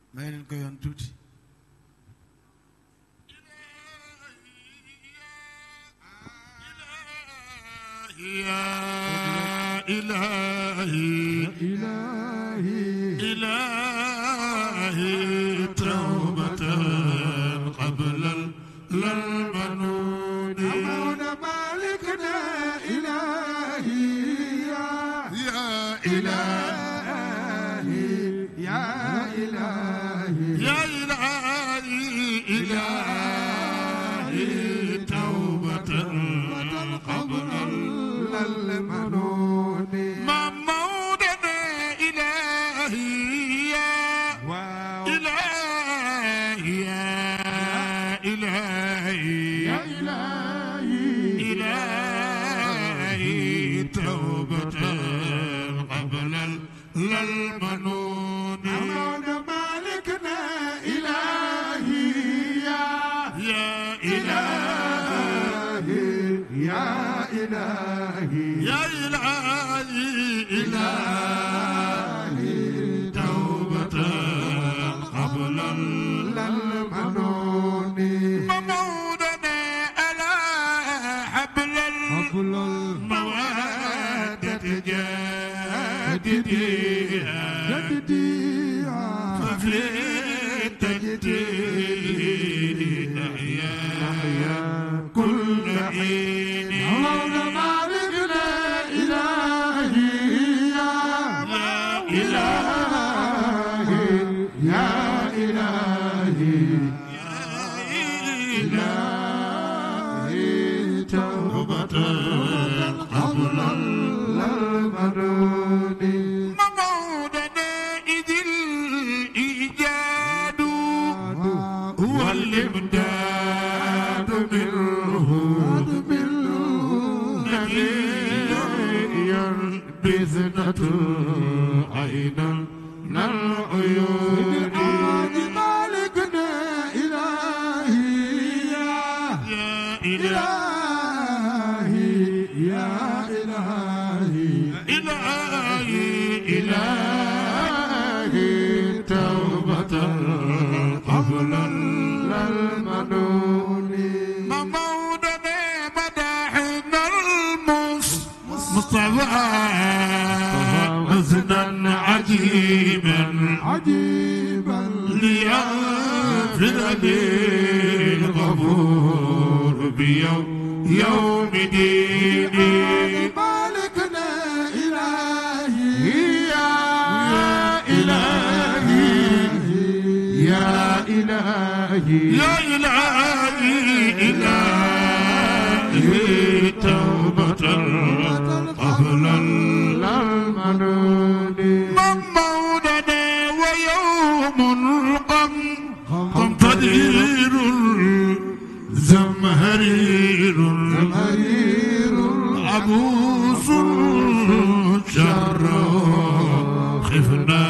may leen ko yoon tuuti يا إلهي إلهي إلهي توبة قبل المنون أمون مالكنا إلهي يا إلهي يا إلهي يا إلهي إلهي توبة قبل المنون ما مودنا إلهي يا واو إلهي يا إلهي يا إلهي إلهي توبة قبل المنون أمون مالكنا إلهي يا يا إلهي يا إلهي يا إلهي إلهي توبة قبل المنون الممودنا على حبل قبل المودة جادديها جديها ففي التجديد أحيا كل حين أمون مالكنا إلهي يا إلهي يا إلهي إلهي توبة قبل المنون ممودنا إذ الإيجاد هو الإمداد منه نبيا بزنة عينا من العيون مالكنا إلهي يا إله إلهي يا إلهي إلهي إلهي توبة قبل المنون ممودنا مدحنا المصطفى حزنا عجيبا عجيبا ليغفر لي الغفور بيوم يوم ديني مالكنا إلهي يا إلهي يا إلهي يا إلهي إلهي توبة قبل المنون الممودنا ويوم القم قم تدير زمهرير مرير عبوس شر خفنا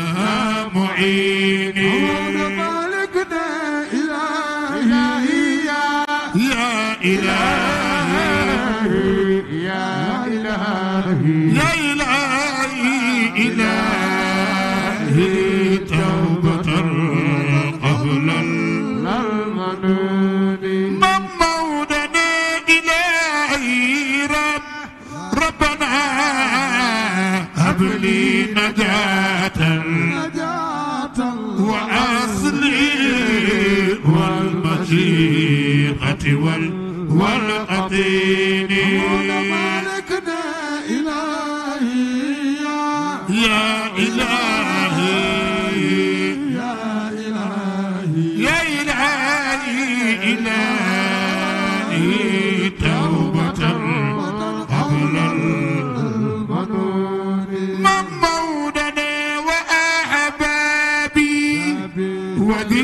معيني مالكنا إلهي يا إلهي يا إلهي يا إلهي إلهي توبة قبل المنون ممودنا إلهي رب ربنا هب لي نجاة نجاة وأصلي والمشيقة وال والقطين مالكنا إلهي يا إلهي يا إلهي يا إلهي إلهي توبة قبل المنون ممودنا وأحبابي وذي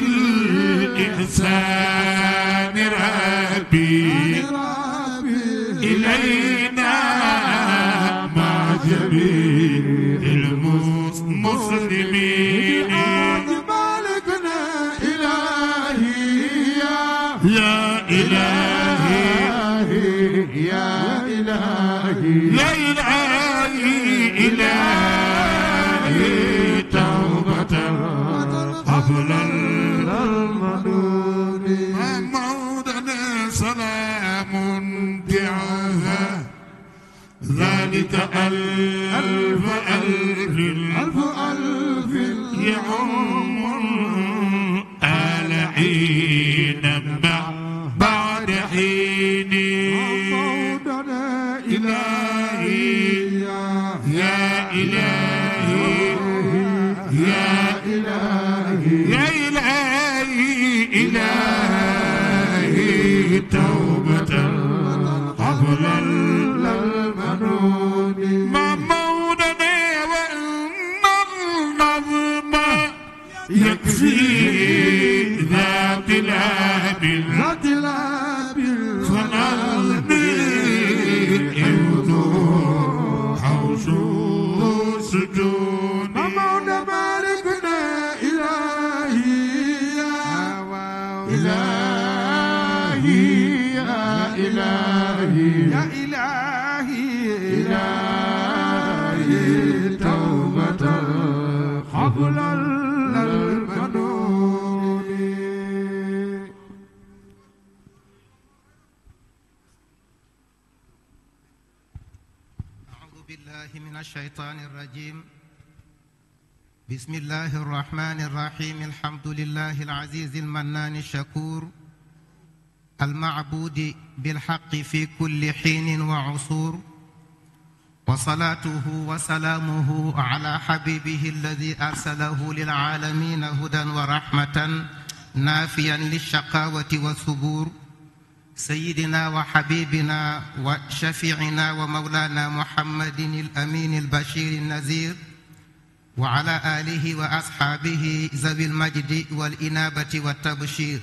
الإحسان ربي ربي إلينا مع جميع المسلمين مالكنا إلهي يا إلهي يا إلهي يا إلهي إلهي توبة قبل ذلك ألف ألف ألف ألف يعم آل حين بعد حين موضنا إلهي يا إلهي يا إلهي يا إلهي إلهي توبة قبل المنون ما مولنا وإن النظم يكفي ذا بلاد ذات الأب فنلني يوضو حوش سجون مولى مالكنا إلهي إلهي يا إلهي يا إلهي إلهي توبة قبل المنون أعوذ بالله من الشيطان الرجيم بسم الله الرحمن الرحيم الحمد لله العزيز المنان الشكور المعبود بالحق في كل حين وعصور وصلاته وسلامه على حبيبه الذي أرسله للعالمين هدى ورحمة نافيا للشقاوة والثبور سيدنا وحبيبنا وشفيعنا ومولانا محمد الامين البشير النذير وعلى اله واصحابه ذوي المجد والانابه والتبشير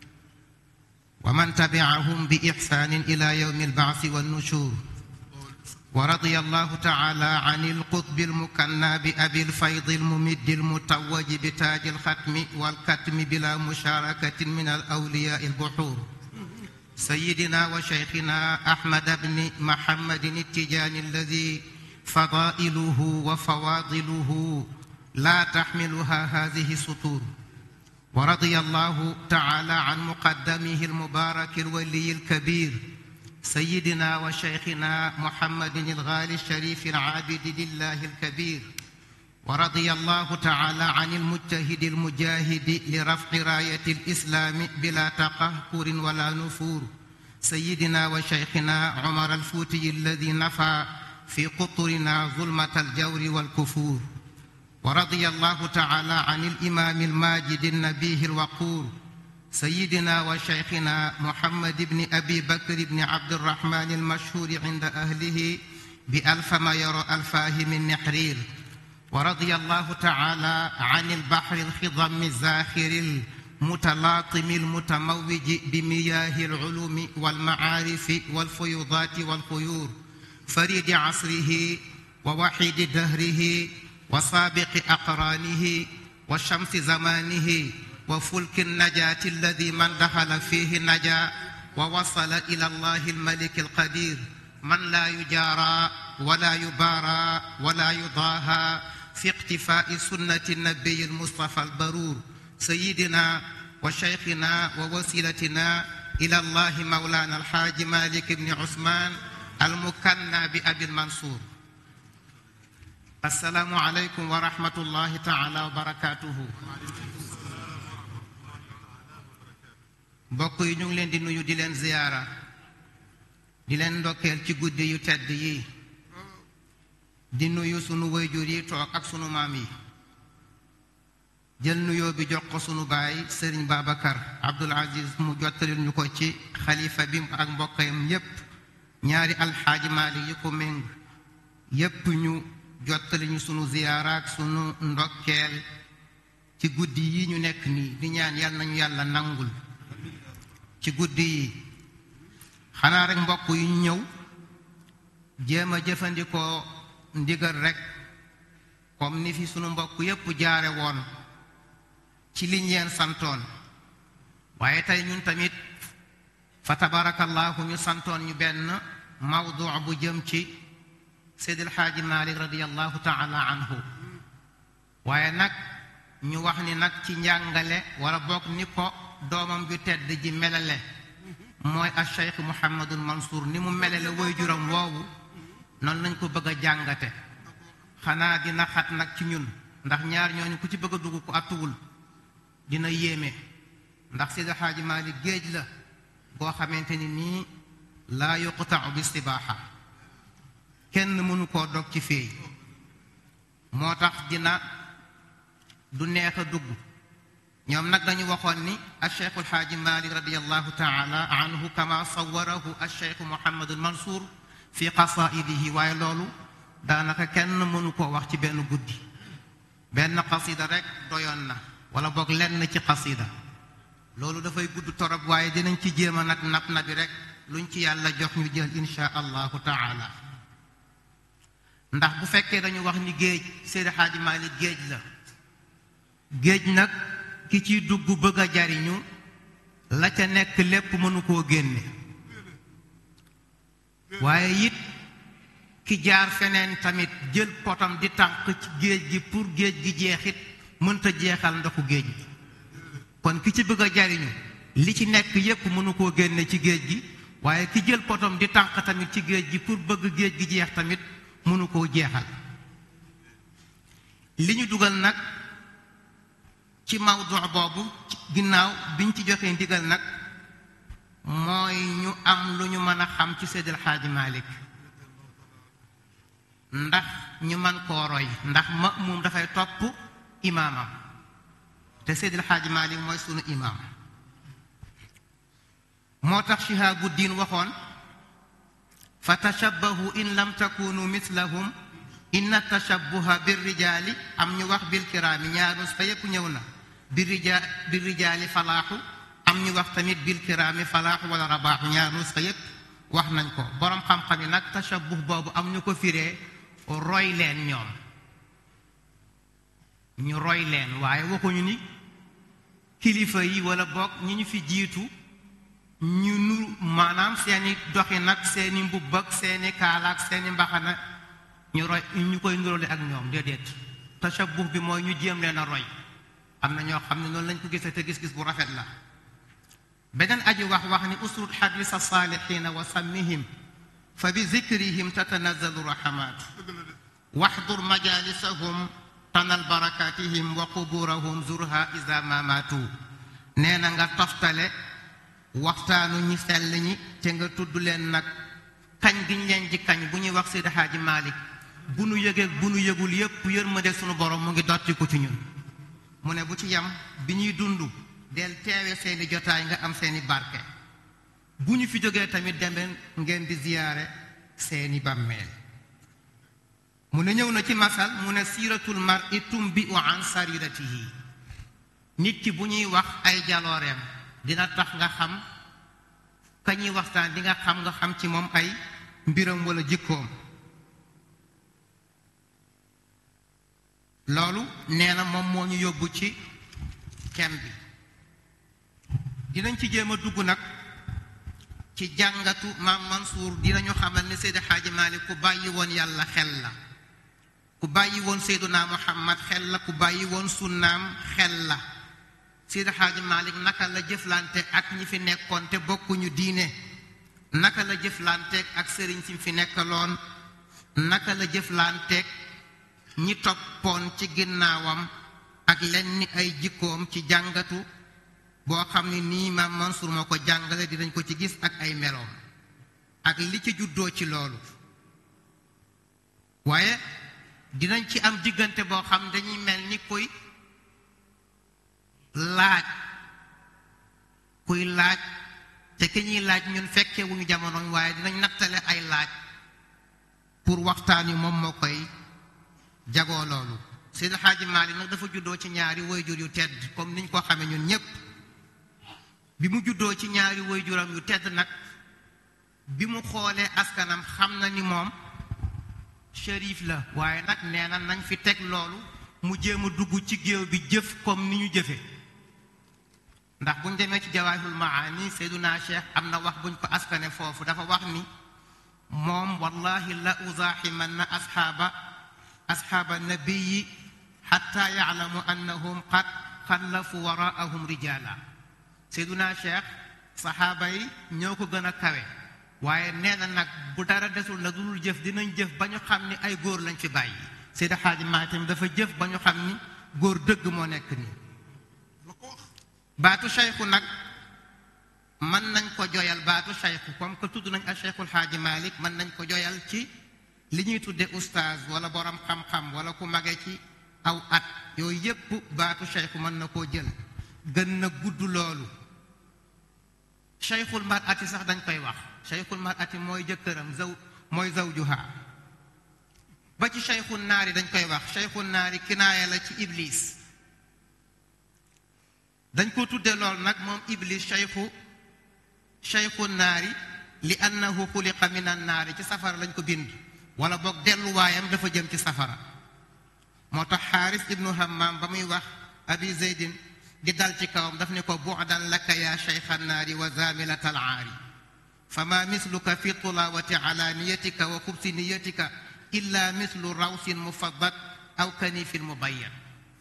ومن تبعهم باحسان الى يوم البعث والنشور ورضي الله تعالى عن القطب المكنى بأبي الفيض الممد المتوج بتاج الختم والكتم بلا مشاركة من الأولياء البحور سيدنا وشيخنا أحمد بن محمد التجاني الذي فضائله وفواضله لا تحملها هذه السطور ورضي الله تعالى عن مقدمه المبارك الولي الكبير سيدنا وشيخنا محمد الغالي الشريف العابد لله الكبير ورضي الله تعالى عن المجتهد المجاهد لرفع راية الإسلام بلا تقهقر ولا نفور سيدنا وشيخنا عمر الفوتي الذي نفى في قطرنا ظلمة الجور والكفور ورضي الله تعالى عن الإمام الماجد النبيه الوقور سيدنا وشيخنا محمد بن أبي بكر بن عبد الرحمن المشهور عند أهله بألف ما يرى ألفاه من نحرير ورضي الله تعالى عن البحر الخضم الزاخر المتلاطم المتموج بمياه العلوم والمعارف والفيوضات والخيور فريد عصره ووحيد دهره وسابق أقرانه وشمس زمانه وفلك النجاة الذي من دخل فيه نجا ووصل إلى الله الملك القدير من لا يجارى ولا يبارى ولا يضاهى في اقتفاء سنة النبي المصطفى البرور سيدنا وشيخنا ووسيلتنا إلى الله مولانا الحاج مالك بن عثمان المكنى بأبي المنصور السلام عليكم ورحمة الله تعالى وبركاته mbokk yi ñu ngi leen di nuyu di leen ziyaara di leen ndokkeel ci guddi yu tedd yi di nuyu sunu wayjur yi toog ak sunu maam yi jël nuyoo bi jox ko sunu baay sëriñ Babacar Abdul Aziz mu jottalil ñu ko ci xalifa bi ak mbokkayam yépp ñaari alxaaji Maalik yi ko méng yépp ñu jottali ñu sunu ziyaara ak sunu ndokkeel ci guddi yi ñu nekk nii di ñaan yal nañu yàlla nangul ci guddi yi xanaa rek mbokk yu ñu ñëw jéem a jëfandikoo ndigal rek comme ni fi sunu mbokk yépp jaare woon ci liñ leen santoon waaye tey ñun tamit fa tabarakallahu ñu santoon ñu benn mawdu bu jëm ci Seydil Xaaji Malik radiallahu taala anhu waaye nag ñu wax ni nag ci njàngale wala bokk ni ko doomam ju tedd ji melale mooy al cheikh Mouhamadul Mansour ni mu melale woy juram woowu noonu lañ ko bëgg a jàngate xanaa dina xat nag ci ñun ndax ñaar ñooñu ku ci bëgg a dugg ku attuwul dina yéeme ndax Seydi Xaaji Maalik géej la boo xamante ni nii laa yuqtau bi sibaaxa kenn mënu koo dog ci féey moo tax dina du neex a dugg ñoom nag dañu waxoon ni alcheikhu alxaaji malik radiallahu taala anhu kama sawarahu alcheikhu mohammadu almansour fi qasaidihi waaye loolu daanaka kenn mënu koo wax ci benn guddi benn qasida rek doyoon na wala boog lenn ci qasida loolu dafay gudd torop waaye dinañ ci jéem a nag nab nabi rek luñ ci yàlla jox ñu jël insha allahu taala ndax bu fekkee dañu wax ni géej Seydi Xaaji Maalik géej la géej nag ki ciy dugg bëgg a jariñu la ca nekk lépp mënu koo génne waaye it ki jaar feneen tamit jël potam di tànq ci géej gi pour géej gi jeexit mënta jeexal ndoxu géej gi kon ki ci bëgg a jariñu li ci nekk yépp mënu koo génne ci géej gi waaye ki jël potam di tànq tamit ci géej gi pour bëgg géej gi jeex tamit mënu koo jeexal li ñu dugal nag ci mawdu boobu ginnaaw biñ ci joxee ndigal nag mooy ñu am lu ñu mën a xam ci Seydil Xaaji Malik ndax ñu mën koo roy ndax ma'muum dafay topp imaamam te Seydil Xaaji Malik mooy sunu imaam moo tax Shihaabu Diin waxoon fa tashabbahu in lam takunu mislahum inna tashabbuha birrijaali am ñu wax bil kiraami ñaaru fa yépp ñëw na birrija birrijaali falaaxu am ñu wax tamit bil kiraami falaaxu wala rabaaxu ñaaru fa yépp wax nañ ko boroom xam-xam yi nag tashabbuh boobu am ñu ko firee roy leen ñoom ñu roy leen waaye waxuñu ni kilifa yi wala boog ñi ñu fi jiitu ñu nu maanaam seeni doxi nag seeni mbubb ak seeni kaala ak seeni mbaxana ñu roy ñu koy nuróole ak ñoom déedéet tashabbuh bi mooy ñu jéem leen a roy am na ñoo xam ne noonu lañ ko gisee te gis-gis bu rafet la beneen aji wax wax ni usrud xadisa saalixiina wa sammihim fa bi zikrihim tatanazalu raxamaat waxdur majalisahum tanal barakatihim wa quburahum zurha isa ma maatu nee na nga toftale waxtaanu ñi sell ñi te nga tudd leen nag kañ giñ leen ji kañ bu ñuy wax Seydi Xaaji Maalik bu nu yëgeeg bu nu yëgul yépp yërmande sunu borom mu ngi dotti ko ci ñun mu ne bu ci yam bi ñuy dund del teewe seeni jotaay nga am seeni barke bu ñu fi jógee tamit demeen ngeen di ziyaare seeni bàmmeel mu ne ñëw na ci masal mu ne siiratul mar'i tumbi'u an sariratihi nit ki bu ñuy wax ay jalooreem dina tax nga xam ka ñuy waxtaan di nga xam nga xam ci moom ay mbiram wala jikkoom loolu nee na moom moo ñu yóbbu ci kem bi dinañ ci jéem a dugg nag ci jàngatu maam Mansour dinañu xamal ne Seydi Xaaji Maalik ku bàyyi woon yàlla xel la ku bàyyi woon Seyduna Muhammad xel la ku bàyyi woon sunnaam xel la Seydi Xaaji Maalik naka la jëflante ak ñi fi nekkoon te bokkuñu diine naka la jëflanteeg ak sëriñ si fi nekkaloon naka la jëflanteeg ñi toppoon ci ginnaawam ak lenn ay jikkoom ci jàngatu boo xam ne nii maam Mansour moo ko jàngale dinañ ko ci gis ak ay meloom ak li ci juddoo ci loolu waaye dinañ ci am diggante boo xam dañuy mel ni kuy laaj kuy laaj te ki ñuy laaj ñun fekkee wuñu jamono waaye dinañ nattale ay laaj pour waxtaan wi moom moo koy jagoo loolu Seydi Xaaji Maalik nag dafa juddoo ci ñaari wayjur yu tedd comme niñ ko xamee ñun ñépp bi mu juddoo ci ñaari wayjuram yu tedd nag bi mu xoolee askanam xam na ni moom shérif la waaye nag nee na nañ fi teg loolu mu jéem a dugg ci géew bi jëf comme ni ñu jëfe ndax buñ demee ci jawaahirul maani Seyduna Cheikh am na wax buñ ko askane foofu dafa wax ni moom wallahi la uzaaximanna asxaaba asxaaba nabiyi xatta yaclamu annahum qad xallafu waraahum rijaala Seyduna Cheikh saxaaba yi ñoo ko gën a kawe waaye nee na nag bu dara desul nag lu dul jëf dinañ jëf ba ñu xam ni ay góor lañ fi bàyyi Seydi Hadji Malick tamit dafa jëf ba ñu xam ni góor dëgg moo nekk nii baatu cheikhu nag mën nañ ko joyal baatu cheikhu comme que tudd nañ ak cheikhul Hadji Malick mën nañ ko joyal ci li ñuy tudde oustaz wala borom xam-xam wala ku mage ci aw at yooyu yépp baatu cheikhu mën na koo jël gën na gudd loolu cheikhul mar'ati sax dañ koy wax cheikhul mar'ati mooy jëkkëram zaw mooy zawjuha ba ci cheikhul naari dañ koy wax cheikhul naari kinaaya la ci iblis dañ ko tudde lool nag moom iblis cheikhu cheikhul naari li annahu xuliqa min an naari ci safara lañ ko bind wala boog delluwaayam dafa jëm ci safara moo tax xaaris ibnu hammam ba muy wax abi zeydin di dal ci kawam daf ni ko bu'dan laka ya cheikha naari wa zamilat al aari fama misluka fi tulawati alaniyatika wa xubsi niyatika illa mislu rawsin mufaddat aw kanifin mubayyan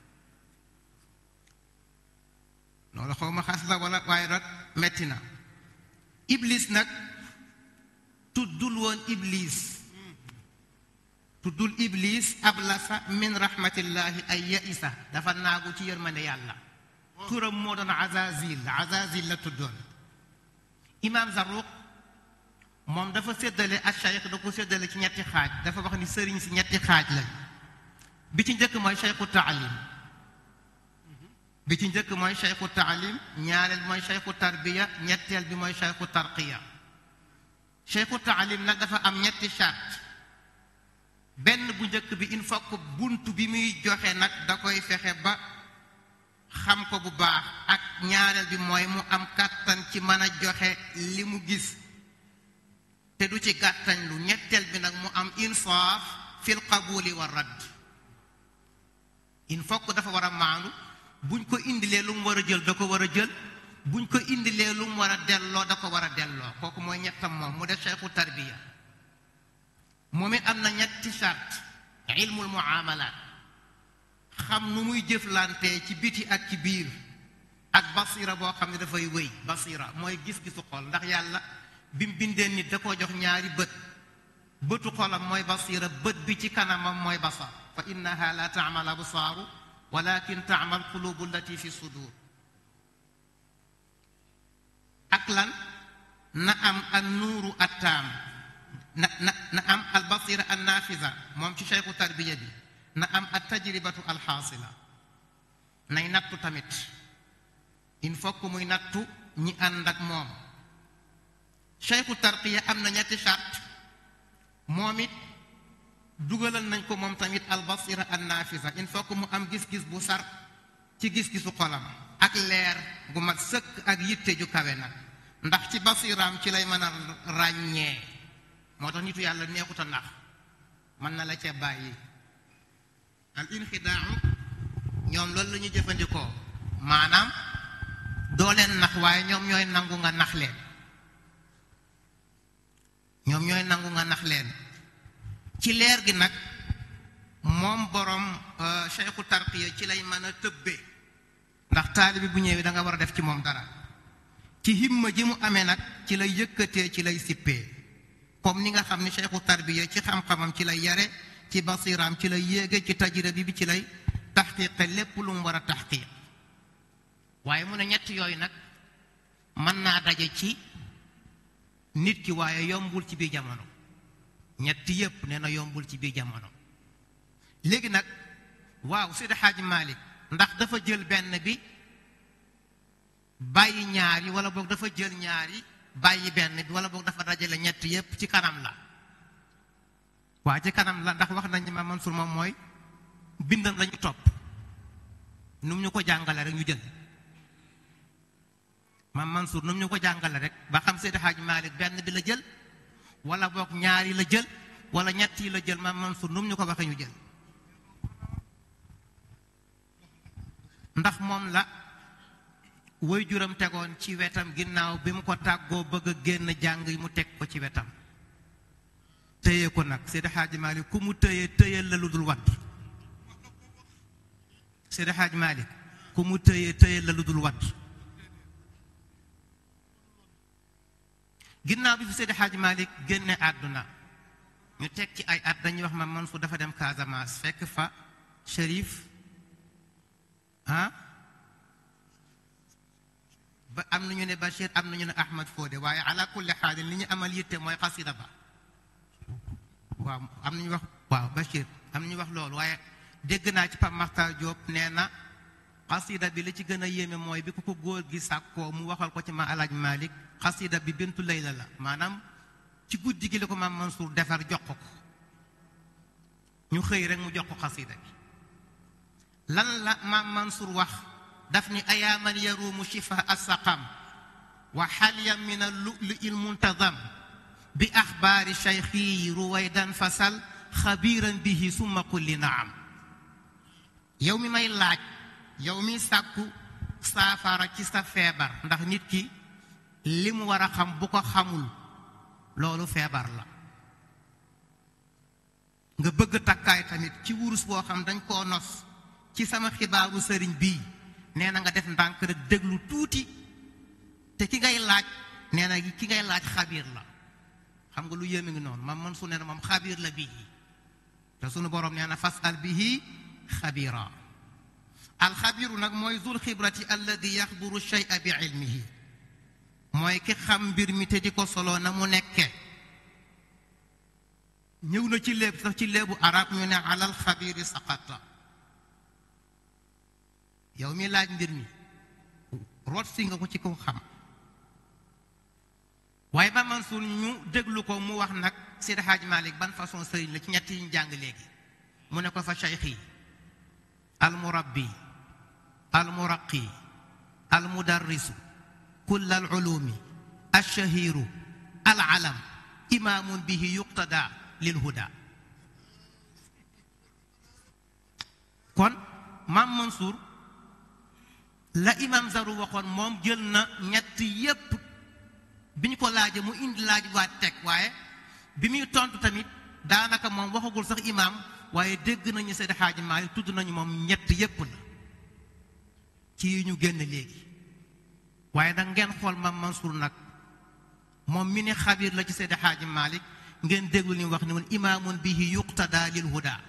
loolu xaw ma xas la wala waaye rek metti na iblis nag tuddul woon iblis tuddul iblis ablasa min rahmatillahi ay yaisa dafa naagu ci yërmande yàlla turam moo doon azazil azazil la tuddoon imam Zarruq moom dafa séddale ak cheikh da ko séddale ci ñetti xaaj dafa wax ni sëriñ si ñetti xaaj lañ bi ci njëkk mooy cheikhu taalim bi ci njëkk mooy cheikhu taalim ñaareel mooy cheikhu tarbiya ñetteel bi mooy cheikhu tarqiya cheikhu taalim nag dafa am ñetti charte benn bu njëkk bi il faut que bunt bi muy joxe nag da koy fexe ba xam ko bu baax ak ñaareel bi mooy mu am kàttan ci mën a joxe li mu gis te du ci gàttañ lu ñetteel bi nag mu am insaaf fil qabuli wa radd il faut que dafa war a maandu buñ ko indilee lu mu war a jël da ko war a jël buñ ko indilee lu mu war a delloo da ko war a delloo kooku mooy ñettam moom mu def cheikhu tarbiya moom it am na ñetti charte ilmul muamalat xam nu muy jëflante ci biti ak ci biir ak basira boo xam ne dafay wéy basira mooy gis-gisu xol ndax yàlla bi mu bindee nit da koo jox ñaari bët bëtu xolam mooy basira bët bi ci kanamam mooy basar fa innaha la taamal absaaru walakin taamal qulubu allati fi sudur ak lan na am an nuuru attaam na na na am al basira an naafisa moom ci cheikhu tarbiya bi na am at tajribatu alxaasila nay nattu tamit il faut que muy nattu ñi ànd ak moom cheikhu tarqiya am na ñetti charte moom it dugalal nañ ko moom tamit albasira an naafisa il faut que mu am gis-gis bu sar ci gis-gisu xolam ak leer gu mat sëkk ak yitte ju kawe nag ndax ci basiraam ci lay mën a ràññee moo tax nitu yàlla neexut a ndax mën na la ca bàyyi al inxidaau ñoom loolu la ñu jëfandikoo maanaam doo leen nax waaye ñoom ñooy nangu nga nax leen ñoom ñooy nangu nga nax leen ci leer gi nag moom borom cheikhu tarqiya ci lay mën a tëbbee ndax taalibi bu ñëwee da nga war a def ci moom dara ci himma ji mu amee nag ci lay yëkkatee ci lay sippee comme ni nga xam ni cheikhu tarbiya ci xam-xamam ci lay yare ci basiraam ci lay yéege ci tajira bi bi ci lay taxqiqe lépp lu mu war a taxqiq waaye mu ne ñett yooyu nag mën naa daje ci nit ki waaye yombul ci biir jamono ñetti yépp nee na yombul ci biir jamono léegi nag waaw Seydi Hadji Malick ndax dafa jël benn bi bàyyi ñaari wala boog dafa jël ñaari bàyyi benn bi wala boog dafa dajale ñett yépp ci kanam la waa ci kanam la ndax wax nañ ma Mansour moom mooy bindam lañu topp nu mu ñu ko jàngale rek ñu jël maam Mansour nu mu ñu ko jàngale rek ba xam Seydi Hadji Malick benn bi la jël wala boog ñaari la jël wala ñett yi la jël maam Mansour nu mu ñu ko waxee ñu jël ndax moom la woy juram tegoon ci wetam ginnaaw bi mu ko tàggoo bëgg a génn jàng yi mu teg ko ci wetam téye ko nag Seydi Hadji Malick ku mu téye téyel la lu dul wadd Seydi Hadji Malick ku mu téye téyel la lu dul wadd ginnaaw bi fi Seydi Hadji Malick génne àdduna ñu teg ci ay at dañuy wax ma Mansour dafa dem Casamance fekk fa Chérif ah ba am nañu ne Bachir am nañu ne Ahmad Fodé waaye ala kulli xaalin li ñu amal yitte mooy xasida ba waaw am nañu wax waaw Bachir am nañu wax loolu waaye dégg naa ci Pape Makhtar Diop nee na xasida bi li ci gën a yéeme mooy bi ku ko góor gi sàkkoo mu waxal ko ci ma alaaj Malick xasida bi bintu layla la maanaam ci guddi gi la ko maam Mansour defar jox ko ko ñu xëy rek mu jox ko xasida bi lan la maam Mansour wax daf ni ayaaman yaruumu shifa assaqam wa xalyan min allulu il muntazam bi axbaari cheikhi ruwaydan fasal xabiiran bihi summa kulli naam yow mi may laaj yow mi sàkku saafara ci sa feebar ndax nit ki li mu war a xam bu ko xamul loolu feebar la nga bëgg takkaay tamit ci wurus boo xam dañ koo nos ci sama xibaaru sëriñ bii nee na nga def ndànk rek déglu tuuti te ki ngay laaj nee na ki ngay laaj xabiir la xam nga lu yéeme ngi noonu man man su nee na moom xabiir la bii te sunu borom nee na fas al bihi xabira alxabiru nag mooy zul xibrati alladi yaxburu shay'a bi ilmihi mooy ki xam mbir mi te di ko solo na mu nekke ñëw na ci léeb sax ci léebu arab ñu ne alal xabiri saqata yow mi laaj mbir mi root si nga ko ci ko xam waaye ba Mansour ñu déglu ko mu wax nag Seydi Hadj Malick ban façon sëriñ la ci ñett yi ñu jàng léegi mu ne ko fa cheikhi almurabbi almuraqi almudarrisu kull alulumi alshahiru alalam imaamun bihi yuqtada lilhuda kon maam Mansour la imam Zaru waxoon moom jël na ñett yépp bi ñu ko laajee mu indi laaj waat teg waaye bi muy tontu tamit daanaka moom waxagul sax imaam waaye dégg nañu Seydi Hadji Malick tudd nañu moom ñett yépp la ci yi ñu génn léegi waaye nag ngeen xool maam Mansour nag moom mi ne xabiir la ci Seydi Hadji Malick ngeen déglu li mu wax ni woon imaamun bihi yuqtada lil huda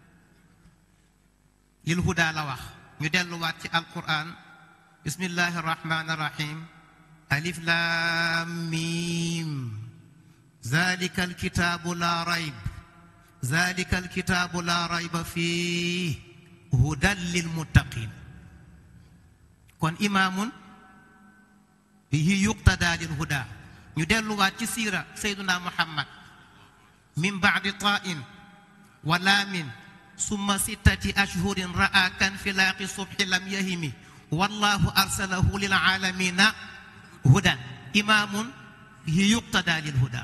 lil huda la wax ñu delluwaat ci alquran bismillahi arrahmani arrahim alif lam mim zalika alkitabu la rayb zalika alkitabu la rayba fih hudan lil muttaqin kon imaamun bihi yuqtada lil huda ñu delluwaat ci siira sayduna muhammad min baadi tain wa laamin summa sittati ashhurin ra'a kan filaaqi subhi lam yahimi wallahu arsalahu lil aalamina hudan imaamun bihi yuqtada lil huda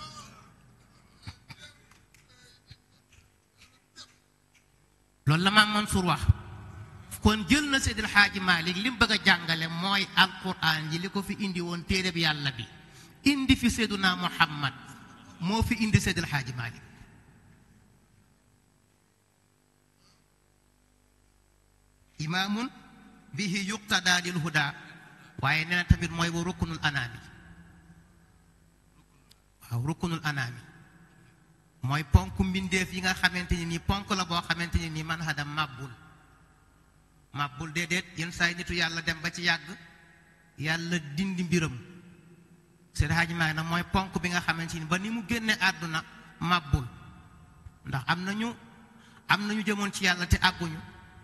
loolu la maam Mansour wax kon jël na Seydil Xaaji Maalik li mu bëgg a jàngale mooy alquran ji li ko fi indi woon téere bi yàlla bi indi fi Seyduna Muhammad moo fi indi Seydil Xaaji Maalik imaamun bihi yuqtada lil huda waaye nee na tamit mooy wa rukkunul anaami waaw rukkunul anaami mooy ponk mbindeef yi nga xamante ni nii ponk la boo xamante ni nii man hadam màbbul màbbul déedéet yenn saa yi nitu yàlla dem ba ci yàgg yàlla dindi mbiram Seydi Hadji Malick nag mooy ponk bi nga xamante ni ba ni mu génne àdduna màbbul ndax am nañu am nañu jëmoon ci yàlla te àgguñu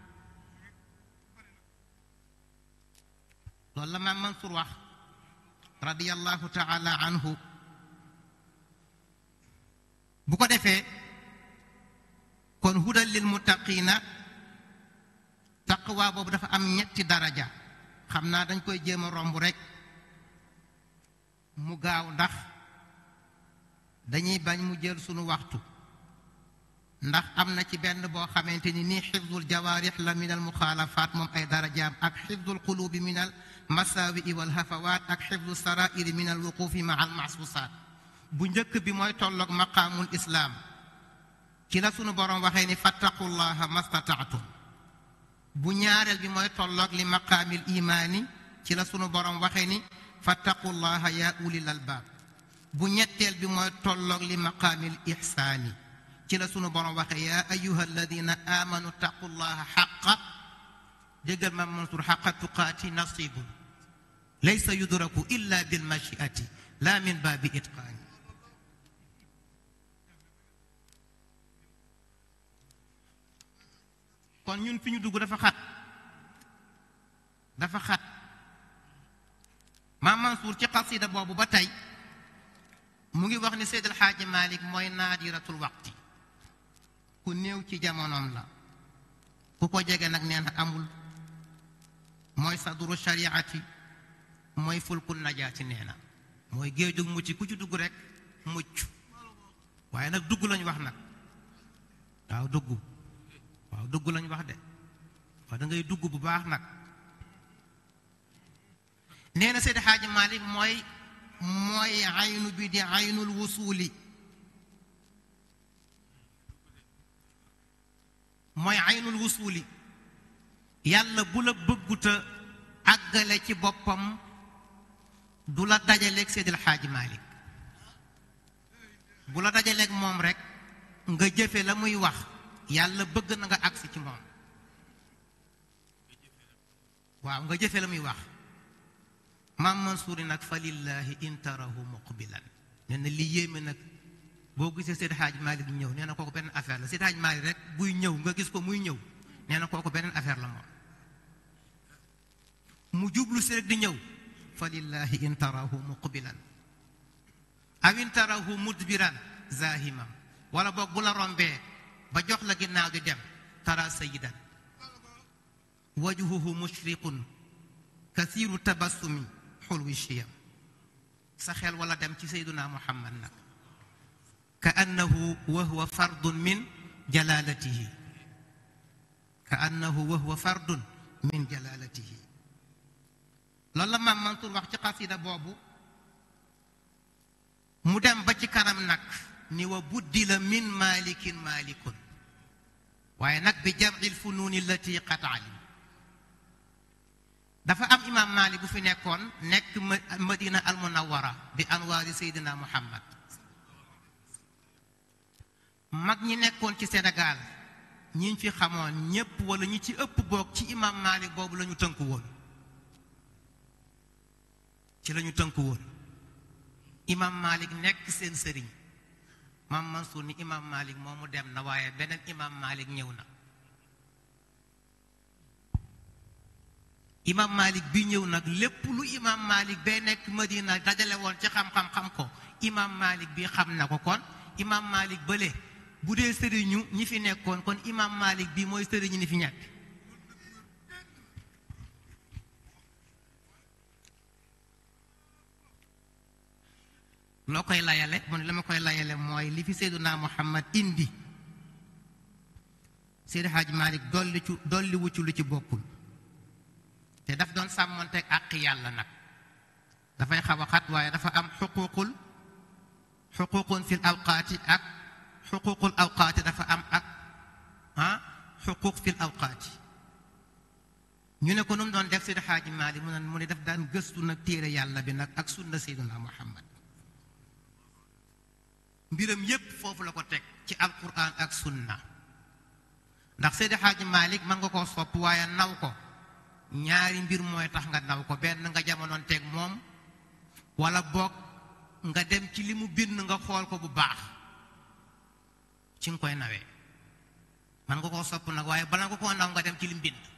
loolu la maam Mansour wax radiyallahu taala anhu bu ko defee kon hudal lil muttaqina taqwa boobu dafa am ñetti daraja xam naa dañ koy jéem a romb rek mu gaaw ndax dañuy bañ mu jël sunu waxtu ndax am na ci benn boo xamante ni nii xifdul jawaarix la min al muxaalafaat moom ay darajaam ak xifdul qulubi min al masaawi wal hafawaat ak xifdu sarairi min al wuqufi ma al mahsusaat bu njëkk bi mooy tolloog maqaamul islaam ci la sunu borom waxee ni fattaqullaha mastataatum bu ñaareel bi mooy tolloog li maqaamil imaani ci la sunu borom waxee ni fattaqullaha yaa ulil albaab bu ñetteel bi mooy tolloog li maqaamil ihsaani ci la sunu borom waxe yaa ayuha alladina amanu taqullaha xaqa déggal ma Mansour xaqa tuqaati nasibun laysa yudraku illa bilmachiati la min baabi itqaani kon ñun fi ñu dugg dafa xat dafa xat maam Mansour ci xasida boobu ba tey mu ngi wax ni Seyd El Hadji Malick mooy naadiratul waqti ku néew ci jamonoom la ku ko jege nag nee na amul mooy saduru shariati mooy fulku najaati nee na mooy géejug mucc ku ci dugg rek mucc waaye nag dugg lañu wax nag waaw dugg waaw dugg lañu wax de waaw da ngay dugg bu baax nag nee na Seydi Xaaji Malik mooy mooy aynu bi di aynul wusuuli mooy aynul wusuuli yàlla bu la bëgguta àggale ci boppam du la dajaleeg Seydil Xaaji Malik bu la dajaleeg moom rek nga jëfe la muy wax yàlla bëgg na nga agsi ci moom waaw nga jëfe la muy wax maam Mansuuri nag fa lillahi intarahu muqbilan nee na li yéeme nag boo gisee Seydi Hadj Malick ñëw nee na kooku beneen affaire la Seydi Hadj Malick rek buy ñëw nga gis ko muy ñëw nee na kooku beneen affaire la moom mu jublu si rek di ñëw fa lillahi intarahu muqbilan aw intarahu mudbiran zahimam wala boog bu la rombee ba jox la ginnaaw di dem tara sayidan wajhuhu mushriqun kathiru tabassumi xulwi shiyam sa xel wala dem ci sayduna muhammad nag ka annahu wa huwa fardun min jalalatihi ka annahu wa huwa fardun min jalalatihi loolu la maam Mansour wax ci xasida boobu mu dem ba ci kanam nag ni wa buddi la min malikin malikun waaye nag bi jamil funuuni allati qad alim dafa am imam Malik bu fi nekkoon nekk madina al munawara di anwaari seydina muhammad mag ñi nekkoon ci Sénégal ñi fi xamoon ñépp wala ñi ci ëpp boog ci imam Malik boobu la ñu tënku woon ci la ñu tënku woon imam Malik nekk seen sëriñ maam Mansour ni imam Malik moomu dem na waaye beneen imam Malik ñëw na imam Malik bi ñëw nag lépp lu imam Malik bee nekk Madina dajale woon ci xam-xam xam ko imam Malik bi xam na ko kon imam Malik bële bu dee sëriñu ñi fi nekkoon kon imam Malik bi mooy sëriñu ni fi ñekk loo koy layale mu ne la ma koy layale mooy li fi Seyduna Muhammad indi Seydi Hadj Malick dolli ci dolli wuccu lu ci bokkul te daf doon sàmmonteeg àq yàlla nag dafay xaw a xat waaye dafa am xuququl xuququn fil awqaati ak xuququl awqaati dafa am ak ah xuquq fil awqaati ñu ne ko nu mu doon def Seydi Hadj Malick mu ne mu ne daf daan gëstu nag téere yàlla bi nag ak sunna Seyduna Muhammad mbiram yépp foofu la ko teg ci alquran ak sunna ndax Seydi Hadji Malick mën nga koo sopp waaye naw ko ñaari mbir mooy tax nga naw ko benn nga jamonoon teg moom wala boog nga dem ci li mu bind nga xool ko bu baax ci nga koy nawee mën nga koo sopp nag waaye bala nga koo naw nga dem ci li mu bind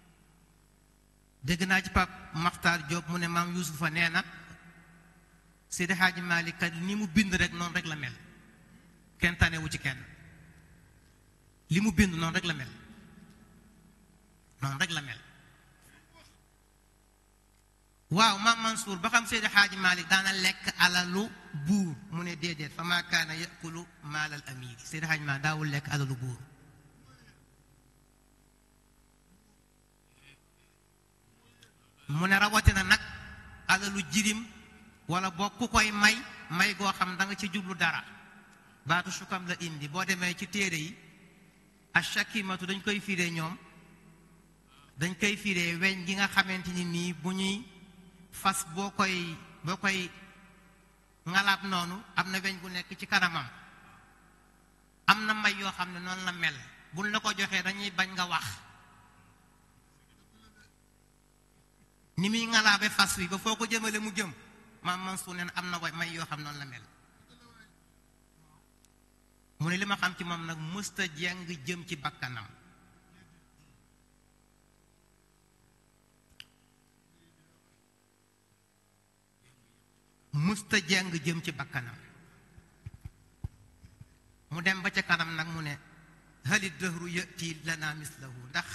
dégg naa ci Pape Makhtar Diop mu ne maam Yuusufa nee na Seydi Hadji Malick kat ni mu bind rek noonu rek la mel kenn tanewu ci kenn li mu bind noonu rek la mel noonu rek la mel waaw maam Mansour ba xam Seydi Hadji Malick daana lekk alalu buur mu ne déedéet fa maa kaana yakulu maalal amiri Seydi Hadji Malick daawul lekk alalu buur mu ne rawatina nag alalu jirim wala boo ku koy may may goo xam da nga ci jublu dara baatu sukam la indi boo demee ci téere yi ashakimatu dañ koy firee ñoom dañ koy firee weñ gi nga xamante ni nii bu ñuy fas boo koy boo koy ngalaab noonu am na weñ bu nekk ci kanamam am na may yoo xam ne noonu la mel buñ la ko joxee dañuy bañ nga wax ni muy ngalaabe fas wi ba foo ko jëmale mu jëm maam Mansour neen am na way may yoo xam noonu la mel mu ne li ma xam ci moom nag mësta jeng jëm ci bakkanam mësta jeng jëm ci bakkanam mu dem ba ca kanam nag mu ne halit dëhru yëti lana mislahu ndax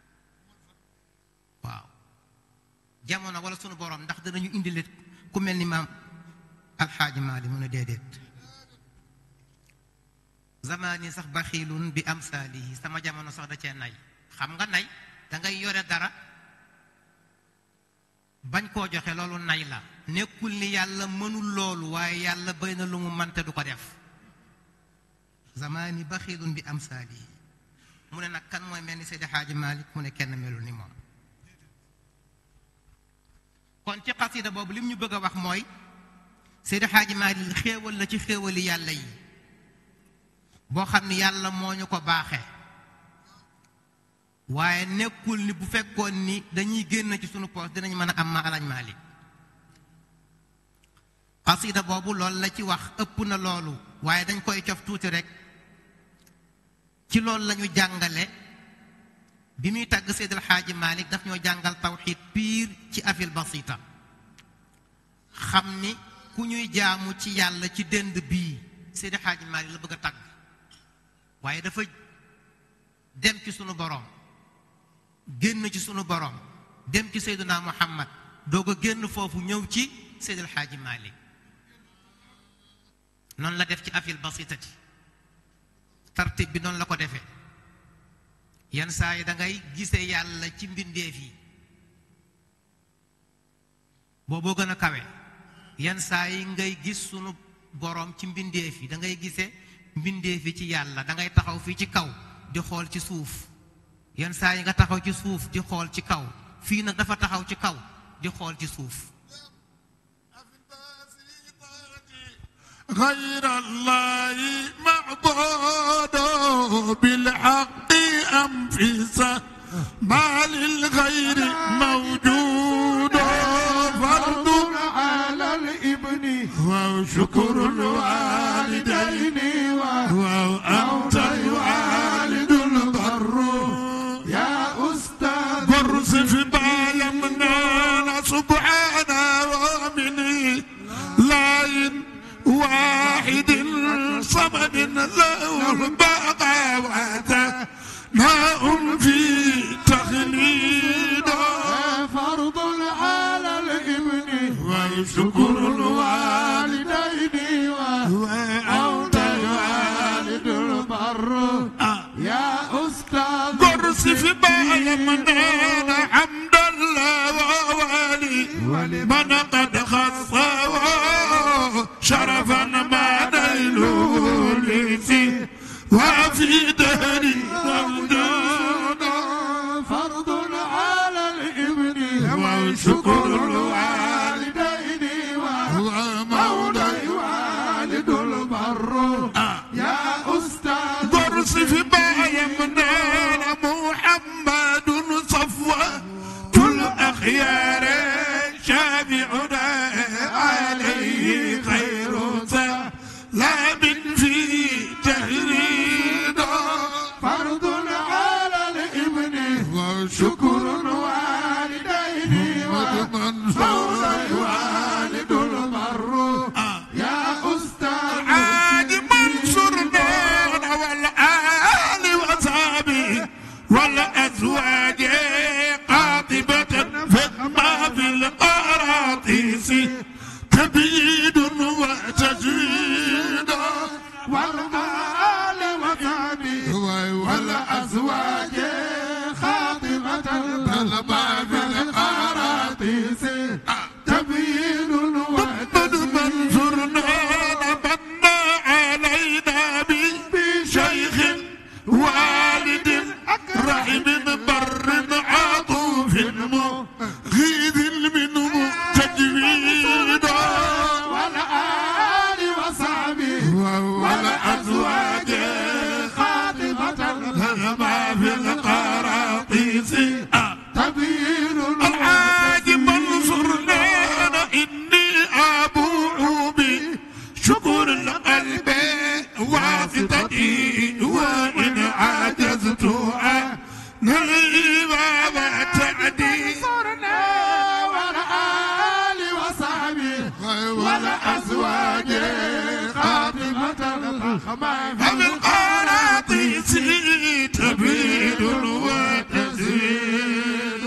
waaw jamono wala sunu borom ndax danañu indile ku mel ni maam alxaaji maali mu ne déedéet zamaani sax baxiilun bi amsaalihi sama jamono sax da cee nay xam nga nay dangay yore dara bañ koo joxe loolu nay la nekkul ni yàlla mënul loolu waaye yàlla bëri na lu mu mante du ko def zamaani baxiilun bi amsaalihi mu ne nag kan mooy mel ni Seydi Xaaji Maalik mu ne kenn melul ni moom kon ci xasida boobu lim ñu bëgg a wax mooy Seydi Xaaji Maalik xéewal la ci xéewali yàlla yi boo xam ni yàlla moo ñu ko baaxe waaye nekkul ni bu fekkoon ni dañuy génn ci sunu poos dinañ mën a am ma alañ Maalik xasida boobu loolu la ci wax ëpp na loolu waaye dañ koy cof tuuti rek ci loolu lañu jàngale bi muy tàgg Seydil Xaaji Maalik daf ñoo jàngal tawxiid piir ci afil basita xam ni ku ñuy jaamu ci yàlla ci dënd bii Seydil Xaaji Maalik la bëgg a tàgg waaye dafa dem ci sunu boroom génn ci sunu boroom dem ci Seydina Muhammad doog a génn foofu ñëw ci Seydil Xaaji Maalik noonu la def ci afil basitati tartib bi noonu la ko defee yenn saa yi da ngay gisee yàlla ci mbindeef yi booboo gën a kawe yenn saa yi ngay gis sunu boroom ci mbindeef yi da ngay gisee mbindeef yi ci yàlla da ngay taxaw fii ci kaw di xool ci suuf yenn saa yi nga taxaw ci suuf di xool ci kaw fii nag dafa taxaw ci kaw di xool ci suuf غير الله معبود بالحق أنفسه ما للغير موجود فرض على الابن وشكر الوالدين وأنت الوالد البر يا أستاذ برز في بايمنا سبحانه ومن لاين واحد صمد له البغاوة ماء في تخليد فرض على الابن وشكر الوالدين والدين وأنت الوالد البر يا أستاذ قرص في بايمنا حمد الله ووالي من قد خصه شرفا ما نيله لسي وفي دهري موجود فرض على الابن وشكر الوالدين ومولى والد البر يا أستاذ قرص في بايمنا محمد صفوة الأخيار شافعنا عليه خير سلام في تهريد فرض على الابن وشكر والدين مولى والد البر يا أستاذ عاد منصورنا والآل وصحبه والأزواج قاطبة فما في القراطيس تبييد وتجويد والآل وصحبه والأزواج خاطبة تلبى بالقراطيس تبيين محمد منصورنا بنى علينا بشيخ والد رحم بر عطوف مغيث منه تجويد والآل وما في ومن قراطيس تبيد وتزيد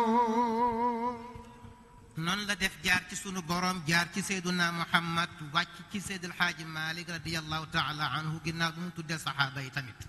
noonu la def jaar ci sunu borom jaar ci seyduna muhammad wàcc ci seydil xaaji malik radiallahu taala anhu ginnaaw bi mu tuddee saxaaba yi tamit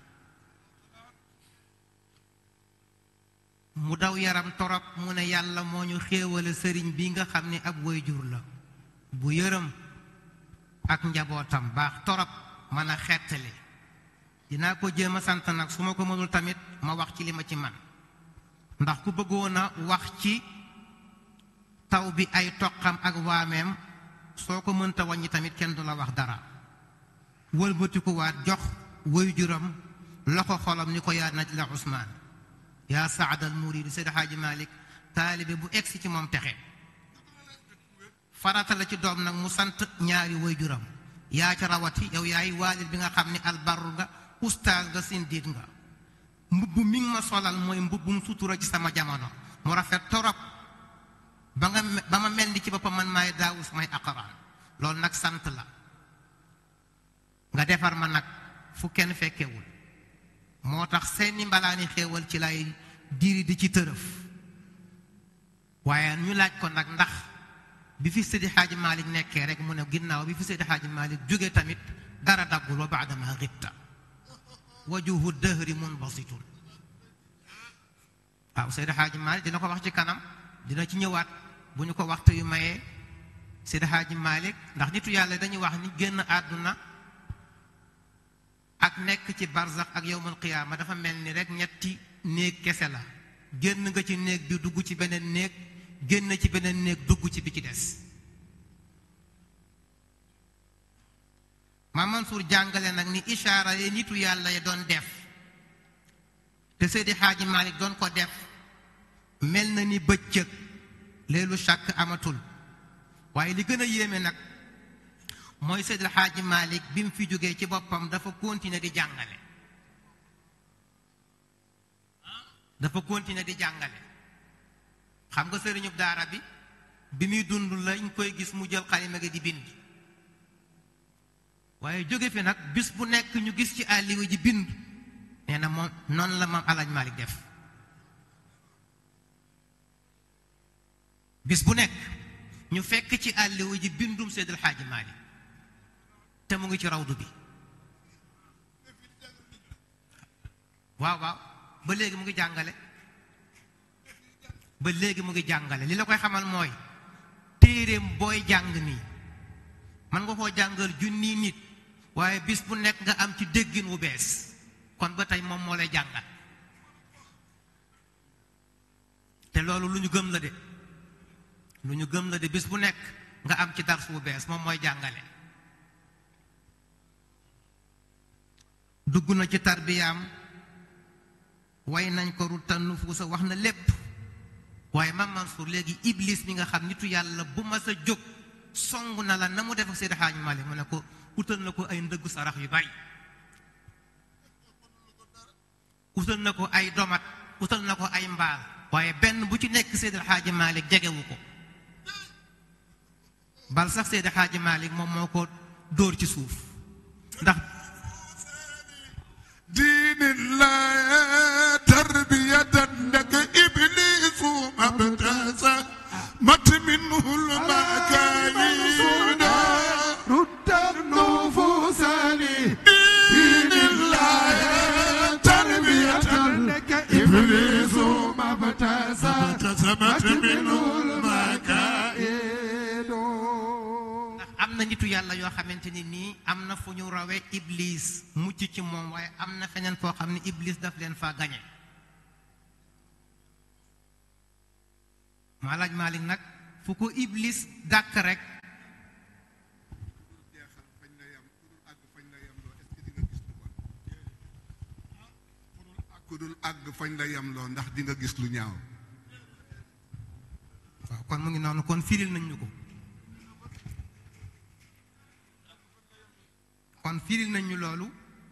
mu daw yaram torop mu ne yàlla moo ñu xéewale sëriñ bi nga xam ne ab waajur la bu yërëm ak njabootam baax torop mën a xettali dinaa ko jéem a sant nag su ma ko mënul tamit ma wax ci li ma ci man ndax ku bëggoon a wax ci taw bi ay toqam ak waameem soo ko mënta wàññi tamit kenn du la wax dara wëlbatikuwaat jox waajuram loxo xolam ni ko yaa naj la Usmaan yaa saadal muriid Seydi Xaaji Malik taalibe bu egsi ci moom texe farata la ci doom nag mu sant ñaari waajuram yaa ca rawati yow yaay waalid bi nga xam ne albarru nga ustaas nga sindiit nga mbubb mi nga ma solal mooy mbubbum sutura ci sama jamono mu rafet torop ba nga ba ma mel ni ci boppam man maay daawu samay aqaraan loolu nag sant la nga defar ma nag fu kenn fekkewul moo tax seeni mbalaani xéewal ci lay diri di ci tërëf waaye ñu laaj ko nag ndax bi fi Seydi Xaaji Malik nekkee rek mu ne ginnaaw bi fi Seydi Xaaji Malik jóge tamit dara daggul wa baadama xibta wajuhu dëhri munbasitun waaw Seydi Xaaji Malik dina ko wax ci kanam dina ci ñëwaat bu ñu ko waxtu yu mayee Seydi Xaaji Malik ndax nitu yàlla dañuy wax ni génn àdduna ak nekk ci barzax ak yowmal qiyaama dafa mel ni rek ñetti néeg kese la génn nga ci néeg bi dugg ci beneen néeg génn ci beneen néeg dugg ci bi ci des ma Mansour jàngale nag ni ishaara yi nitu yàlla yi doon def te Seydi Xaaji Malik doon ko def mel na ni bëccëg leelu chàkk amatul waaye li gën a yéeme nag mooy Seydil Xaaji Malik bi mu fi jógee ci boppam dafa continuer di jàngale dafa continuer di jàngale xam nga sëriñub daara bi bi muy dund lañ koy gis mu jël xalima gi di bind waaye jóge fi nag bis bu nekk ñu gis ci àlliwa ji bind nee na moom noonu la maam alaaj Malik def bis bu nekk ñu fekk ci àlliwa ji bindum Seydil Xaaji Malik te mu ngi ci rawdu bi waaw waaw ba léegi mu ngi jàngale ba léegi mu ngi jàngale li la koy xamal mooy téeréem booy jàng nii man nga koo jàngal junni nit waaye bis bu nekk nga am ci déggin wu bees kon ba tey moom moo lay jàngal te loolu lu ñu gëm la de lu ñu gëm la de bis bu nekk nga am ci dars wu bees moom mooy jàngale dugg na ci tarbiyaam way nañ ko rutan nufuusa wax na lépp waaye Mame Mansour léegi iblis mi nga xam nitu yàlla bu ma sa jóg song na la na mu def ak Seydi Hadji Malick mu ne ko utal na ko ay ndëggu sarax yu bari utal na ko ay domat utal na ko ay mbaal waaye benn bu ci nekk Seydi Hadji Malick jegewu ko bal sax Seydi Hadji Malick moom moo ko dóor ci suuf ndax دين الله تربية لك إبليس مبتسى مت منه المكايين رد النفوس لي دين الله تربية لك إبليس ما ابتسى ابتسمت منه المكايين ndax am na nitu yàlla yoo xamante ni nii am na fu ñu rawee iblis mucc ci moom waaye am na feneen foo xam ne iblis daf leen faa gañe maalaaj Malik nag fu ko iblis dàkk rek ku dul àgg fañ la yem loo ndax di nga gis lu ñaaw waaw kon mu ngi noonu kon firil nañ ñu ko kon firil nañ ñu loolu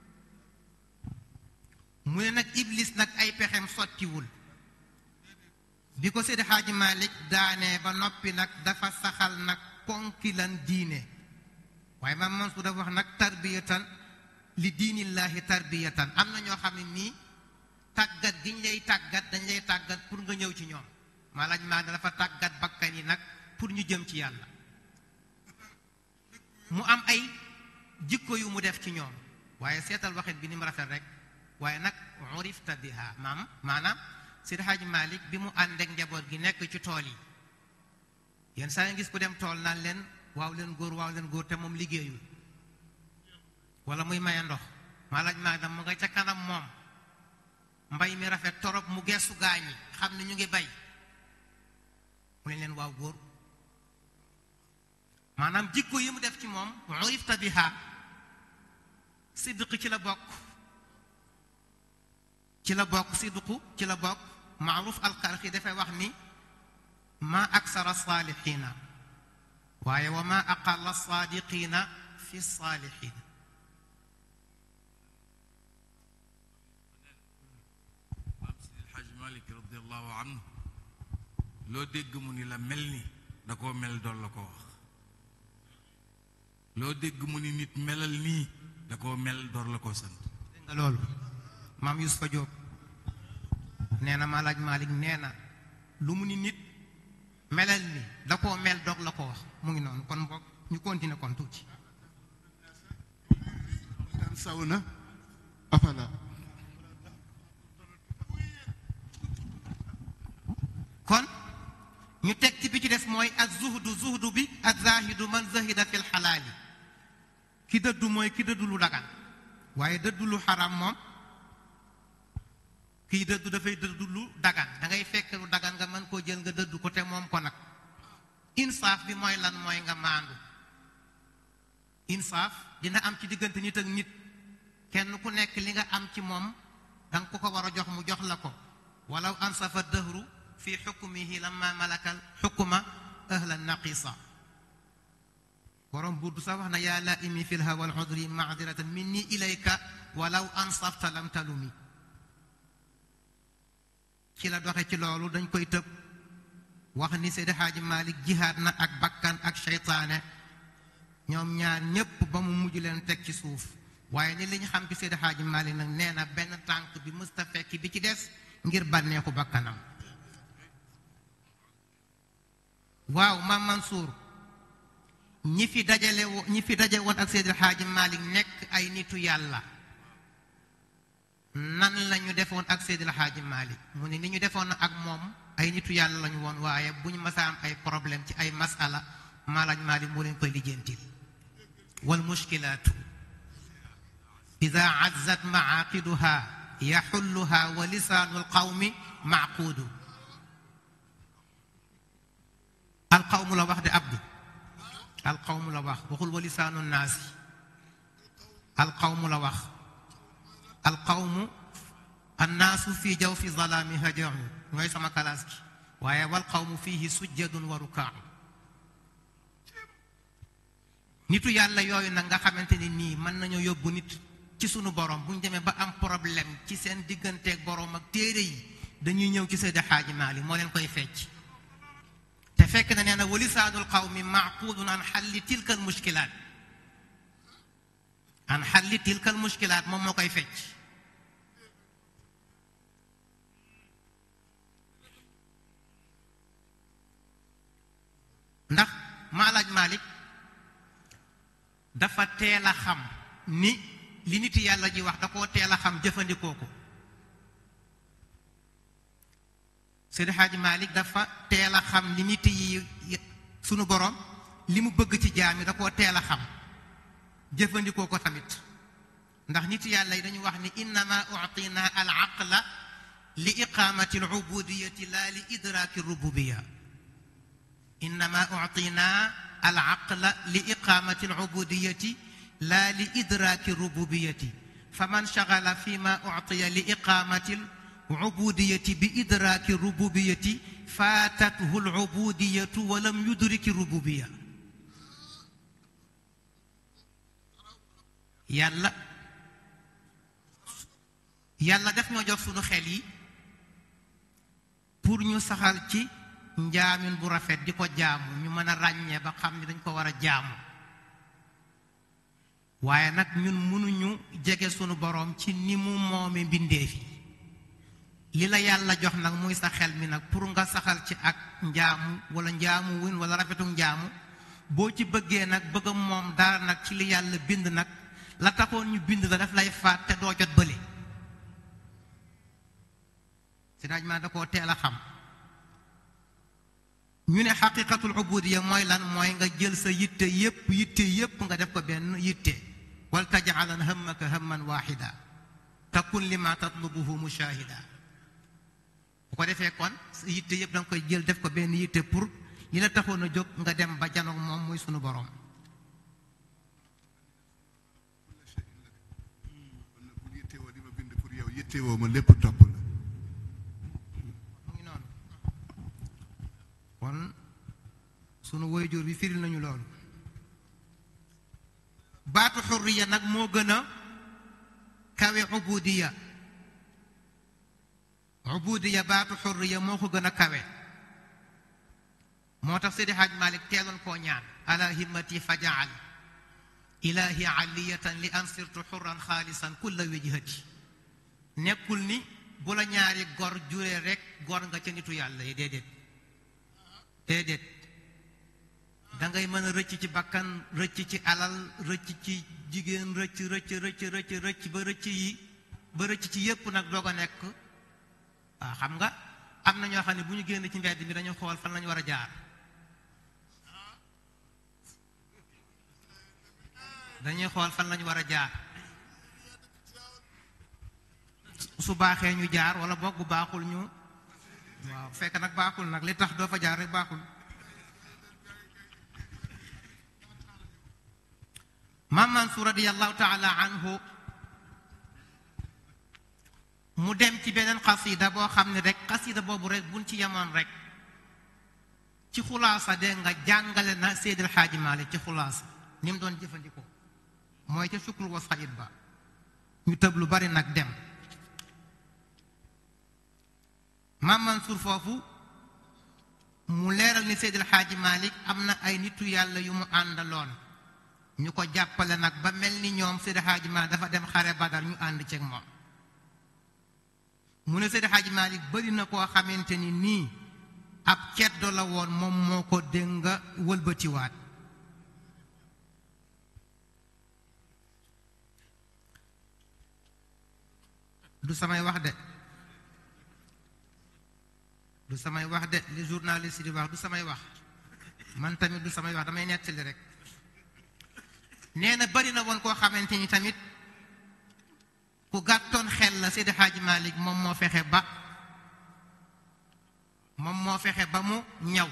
mu ne nag iblis nag ay pexem sottiwul bi ko Seydi Xaaji Malik daanee ba noppi nag dafa saxal nag ponki lan diine waaye Maam Mansuur dafa wax nag tarbiyatan li diinillaahi tarbiyatan am na ñoo xam ne nii tàggat giñ lay tàggat dañ lay tàggat pour nga ñëw ci ñoom maalaaj maa dafa tàggat bakkan yi nag pour ñu jëm ci yàlla mu am ay jikko yu mu def ci ñoom waaye seetal waxit bi ni mu rafet rek waaye nag urifta biha maam maanaam Seydi Hajji Malik bi mu ànd ak njaboot gi nekk ci tool yi yenn saa yi gis ku dem tool naan leen waaw leen góor waaw leen góor te moom liggéeyul wala muy maye ndox maalaaj maa dam mu nga ca kanam moom mbay mi rafet torop mu geesu gaañi xam ne ñu ngi bay mu ne leen waaw góor maanaam jikko yi mu def ci moom urifta biha sidq ci la bokk ci la bokk sidqu ci la bokk maaruf alxalqi dafay wax ni ma aksara saalixiina waaye wa ma aqalla saadiqiina fi saalixiin maam Seydi El Hadji Malick radiallahu anhu loo dégg mu ni la mel ni da koo mel doon la ko wax loo dégg mu ni nit melal nii da koo mel door la ko sant dégg nga loolu maam Yusufa Jóob nee na Maalaaj Maalik nee na lu mu ni nit melal ni da koo mel doog la ko wax mu ngi noonu kon boog ñu continuer kon tuuti daan saw na afala kon ñu teg ci bi ci des mooy ak zuhdu zuhdu bi ak zahidu man zahida fil xalaali ki dëddu mooy ki dëddu lu dagan waaye dëddu lu xaram moom kii dëddu dafay dëddu lu dagan da ngay fekk lu dagan nga mën koo jël nga dëddu ko te moom ko nag insaaf bi mooy lan mooy nga maandu insaaf dina am ci diggante nit ak nit kenn ku nekk li nga am ci moom danga ko ko war a jox mu jox la ko walaw ansafa dëhru fi xukmihi lamma malakal xukma ahla naqisa borom burdu sax wax na yaa la imi fi lhawa al udri maadiratan minni ilayka walaw ansafta lam talumi ci la doxe ci loolu dañ koy tëb wax ni Seydi Xaaji Malik jihaad na ak bakkan ak seytaane ñoom ñaar ñépp ba mu mujj leen teg ci suuf waaye ni li ñu xam ci Seydi Xaaji Malik nag nee na benn tànk bi mësta fekk bi ci des ngir bànneexu bakkanam waaw maam Mansour ñi fi dajale wo ñi fi daje woon ak Seydi Xaaji Malik nekk ay nitu yàlla nan lañu defoon ak Seydi Xaaji Malik mu ne ni ñu defoon ak moom ay nitu yàlla lañu woon waaye bu ñu masa am ay problème ci ay masala Maalaaj Malik moo leen koy lijjantil wal mushkilaatu ida azzat maaqiduha yaxulluha wa lisaanu alqawmi maaquudu alqawmu la wax de abdu alqawmu la wax waxul wa lisaanu naasi alqawmu la wax alqawmu annaasu fi jaw fi zalaami hajamu ñooy sama kalaas gi waaye wal qawmu fihi sujjadun wa rukaau nitu yàlla yooyu nag nga xamante ni nii mën nañoo yóbbu nit ci sunu borom bu ñu demee ba am problème ci seen digganteeg borom ak téere yi dañuy ñëw ci Seydi Xaaji Maalik moo leen koy fecc te fekk na nee na walisaanul qawmi maaqudun an xalli tilka al mushkilaat an xalli tilka al mushkilaat moom moo koy fecc ndax Maalaaj Maalik dafa teel a xam ni li nit yàlla ji wax da koo teel a xam jëfandikoo ko Seydi Xaaji Malik dafa teel a xam li nit yi sunu borom li mu bëgg ci jaam yi da koo teel a xam jëfandikoo ko tamit ndax nit yàlla yi dañu wax ni innama utina al aqla li iqamati al ubudiyati la li idraki rububiya innama utina al aqla li iqamati al ubudiyati la li idraki rububiyati faman shagala fi ma utiya li iqamati al ubudiyati bi idraki rububiyati faatathu al ubudiyatu wa lam yudriki rububiya yàlla yàlla def ñoo jox sunu xel yi pour ñu saxal ci njaamin bu rafet di ko jaamu ñu mën a ràññee ba xam ni dañ ko war a jaamu waaye nag ñun mënuñu jege sunu boroom ci ni mu moome mbindeef yi li la yàlla jox nag muy sa xel mi nag pour nga saxal ci ak njaamu wala njaamu win wala rafetu njaamu boo ci bëggee nag bëgg moom dara nag ci li yàlla bind nag la taxoon ñu bind la daf lay faat te doo jot bële si daaj maa da koo teel a xam ñu ne xaqiqatul ubudiya mooy lan mooy nga jël sa yitte yépp yitte yépp nga def ko benn yitte wal tajcalan hammaka hamman waxida takun lima tatlubuhu mushahida bu ko defee kon sa yitte yépp da nga koy jël def ko benn yitte pour li la taxoon a jóg nga dem ba janoog moom muy sunu borom kon nag bu yittewoo di ma bind pour yow yittewoo ma lépp topp la mu ngi noonu kon sunu woyjur bi firil nañu loolu baatu xurriya nag moo gën a kawe ubudiya ubudiya baatu xurriya moo ko gën a kawe moo tax Seydi Hajj Malik teeloon koo ñaan ala himmati fajaal ilahi aliyatan li an sirtu xurran xaalisan kulla wijhati nekkul ni bu la ñaari gor juree rek gor nga ca nitu yàlla yi déedéet déedéet dangay mën a rëcc ci bakkan rëcc ci alal rëcc ci jigéen rëcc rëcc rëcc rëcc rëcc ba rëcc yi ba rëcc ci yépp nag doog a nekk waaw xam nga am na ñoo xam ne bu ñu génn ci mbedd mi dañu xool fan lañu war a jaar dañuy xool fan lañu war a jaar su baaxee ñu jaar wala boog bu baaxul ñu waaw fekk nag baaxul nag li tax doo fa jaar rek baaxul maam Mansour radiyallahu taala anhu mu dem ci beneen xasida boo xam ne rek xasida boobu rek buñ ci yemoon rek ci xulaasa de nga jàngale na Seydil Xaaji Maalik ci xulaasa ni mu doon jëfandikoo mooy ca sukkur wa sayid ba ñu tëb lu bari nag dem maam Mansour foofu mu leeral ni Seydil Xaaji Maalik am na ay nitu yàlla yu mu àndaloon ñu ko jàppale nag ba mel ni ñoom Seydil Xaaji Maalik dafa dem xare Badar ñu ànd ceeg moom mu ne Seydi Hadji Malick bëri na koo xamante ni nii ab ceddo la woon moom moo ko dénga wëlbatiwaat du samay wax de du samay wax de li journaliste di wax du samay wax man tamit du samay wax damay nettali rek nee na bëri na woon koo xamante ni tamit ku gàttoon xel la Seydi Hadji Malick moom moo fexe ba moom moo fexe ba mu ñaw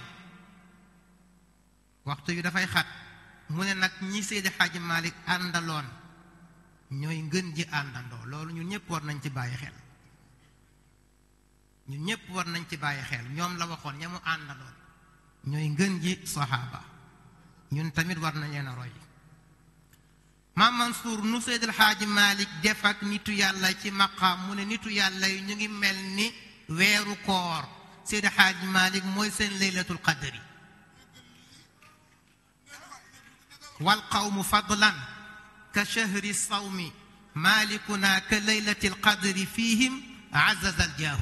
waxtu yu dafay xat mu ne nag ñi Seydi Hadji Malick àndaloon ñooy ngën ji àndandoo loolu ñun ñëpp war nañ ci bàyyi xel ñun ñëpp war nañ ci bàyyi xel ñoom la waxoon ña mu àndaloon ñooy ngën ji saxaaba ñun tamit war nañ leen a roy maam Mansour nu Seydil Xaaji Malik def ak nitu yàlla ci maqaam mu ne nitu yàlla yi ñu ngi mel ni weeru koor Seydil Xaaji Malik mooy seen laylatul qadri wal qawmu fadlan ka shahri sawmi malikuna ka laylatil qadri fihim azaza al jaahu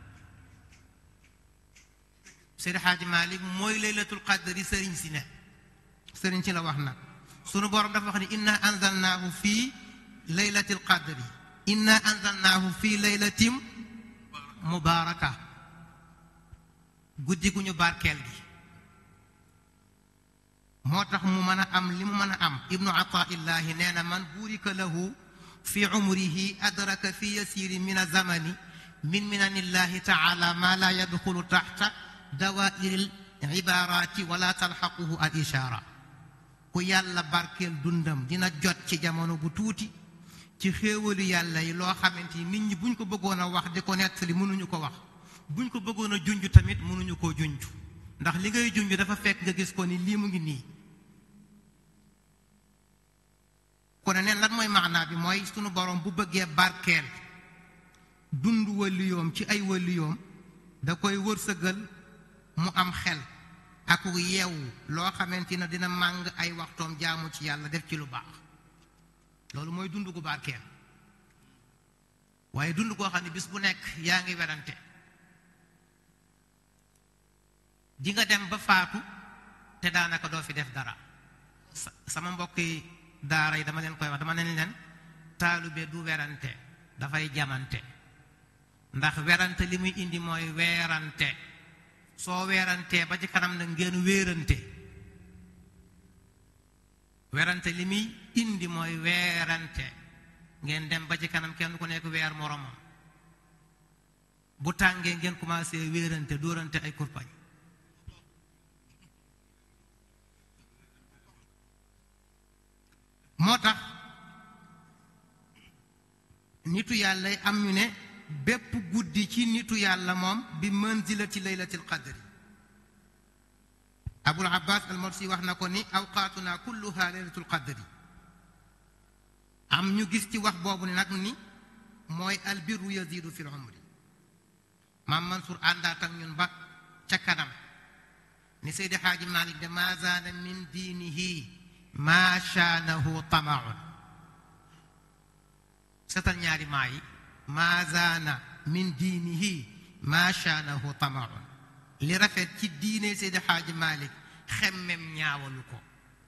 Seydil Xaaji Malik mooy laylatul qadri sëriñ si ne sëriñ si la wax nag sunu borom dafa wax ni inna anzalnaahu fii laylatil qadri inna anzalnaahu fii laylatim mubaaraka guddi gu ñu barkeel gi moo tax mu mën a am li mu mën a am ibnu ataillahi nee na man buurika lahu fi umrihi adraka fi yasiri min azamani min minanillahi taala ma la yadxulu taxta dawairi libarati wala talxaquhu al ishaara ku yàlla barkeel dundam dina jot ci jamono bu tuuti ci xéewalu yàlla yi loo xamante ni nit ñi buñ ko bëggoon a wax di ko nettali mënuñu ko wax buñ ko bëggoon a junj tamit mënuñu koo junj ndax li ngay junj dafa fekk nga gis ko ni lii mu ngi nii kon neen lan mooy maanaa bi mooy sunu borom bu bëggee barkeel dund waliyoom ci ay waliyoom da koy wërsëgal mu am xel ak yeewu loo xamante ne dina màng ay waxtoom jaamu ci yàlla def ci lu baax loolu mooy dund gu barkeel waaye dund koo xam ne bis bu nekk yaa ngi werante di nga dem ba faatu te daanaka doo fi def dara sama mbokki daara yi dama leen koy wax dama ne leen taalube du werante dafay jamante ndax werante li muy indi mooy weerante soo weerantee ba ci kanam nag ngeen wéerante werante li muy indi mooy weerante ngeen dem ba ci kanam kenn ku nekk weer moromam bu tàngee ngeen commencé wéerante dóorante ay kurpañ moo tax nitu yàlla am ñu ne bépp guddi ci nitu yàlla moom bi manzilati laylatil qadri abul abbas al morsi wax na ko ni awqaatuna kulluha laylatul qadri am ñu gis ci wax boobu nag ni mooy albirru yazidu fil umri maam Mansour àndaat ak ñun ba ca kanam ni Seydi Xaaji Malik de ma zaana min diinihi ma shaanahu tamaun setal ñaari maa yi ma zaana min diinihi ma shaanahu tamaun li rafet ci diine Seydi Xaaji Malik xemmem ñaawalu ko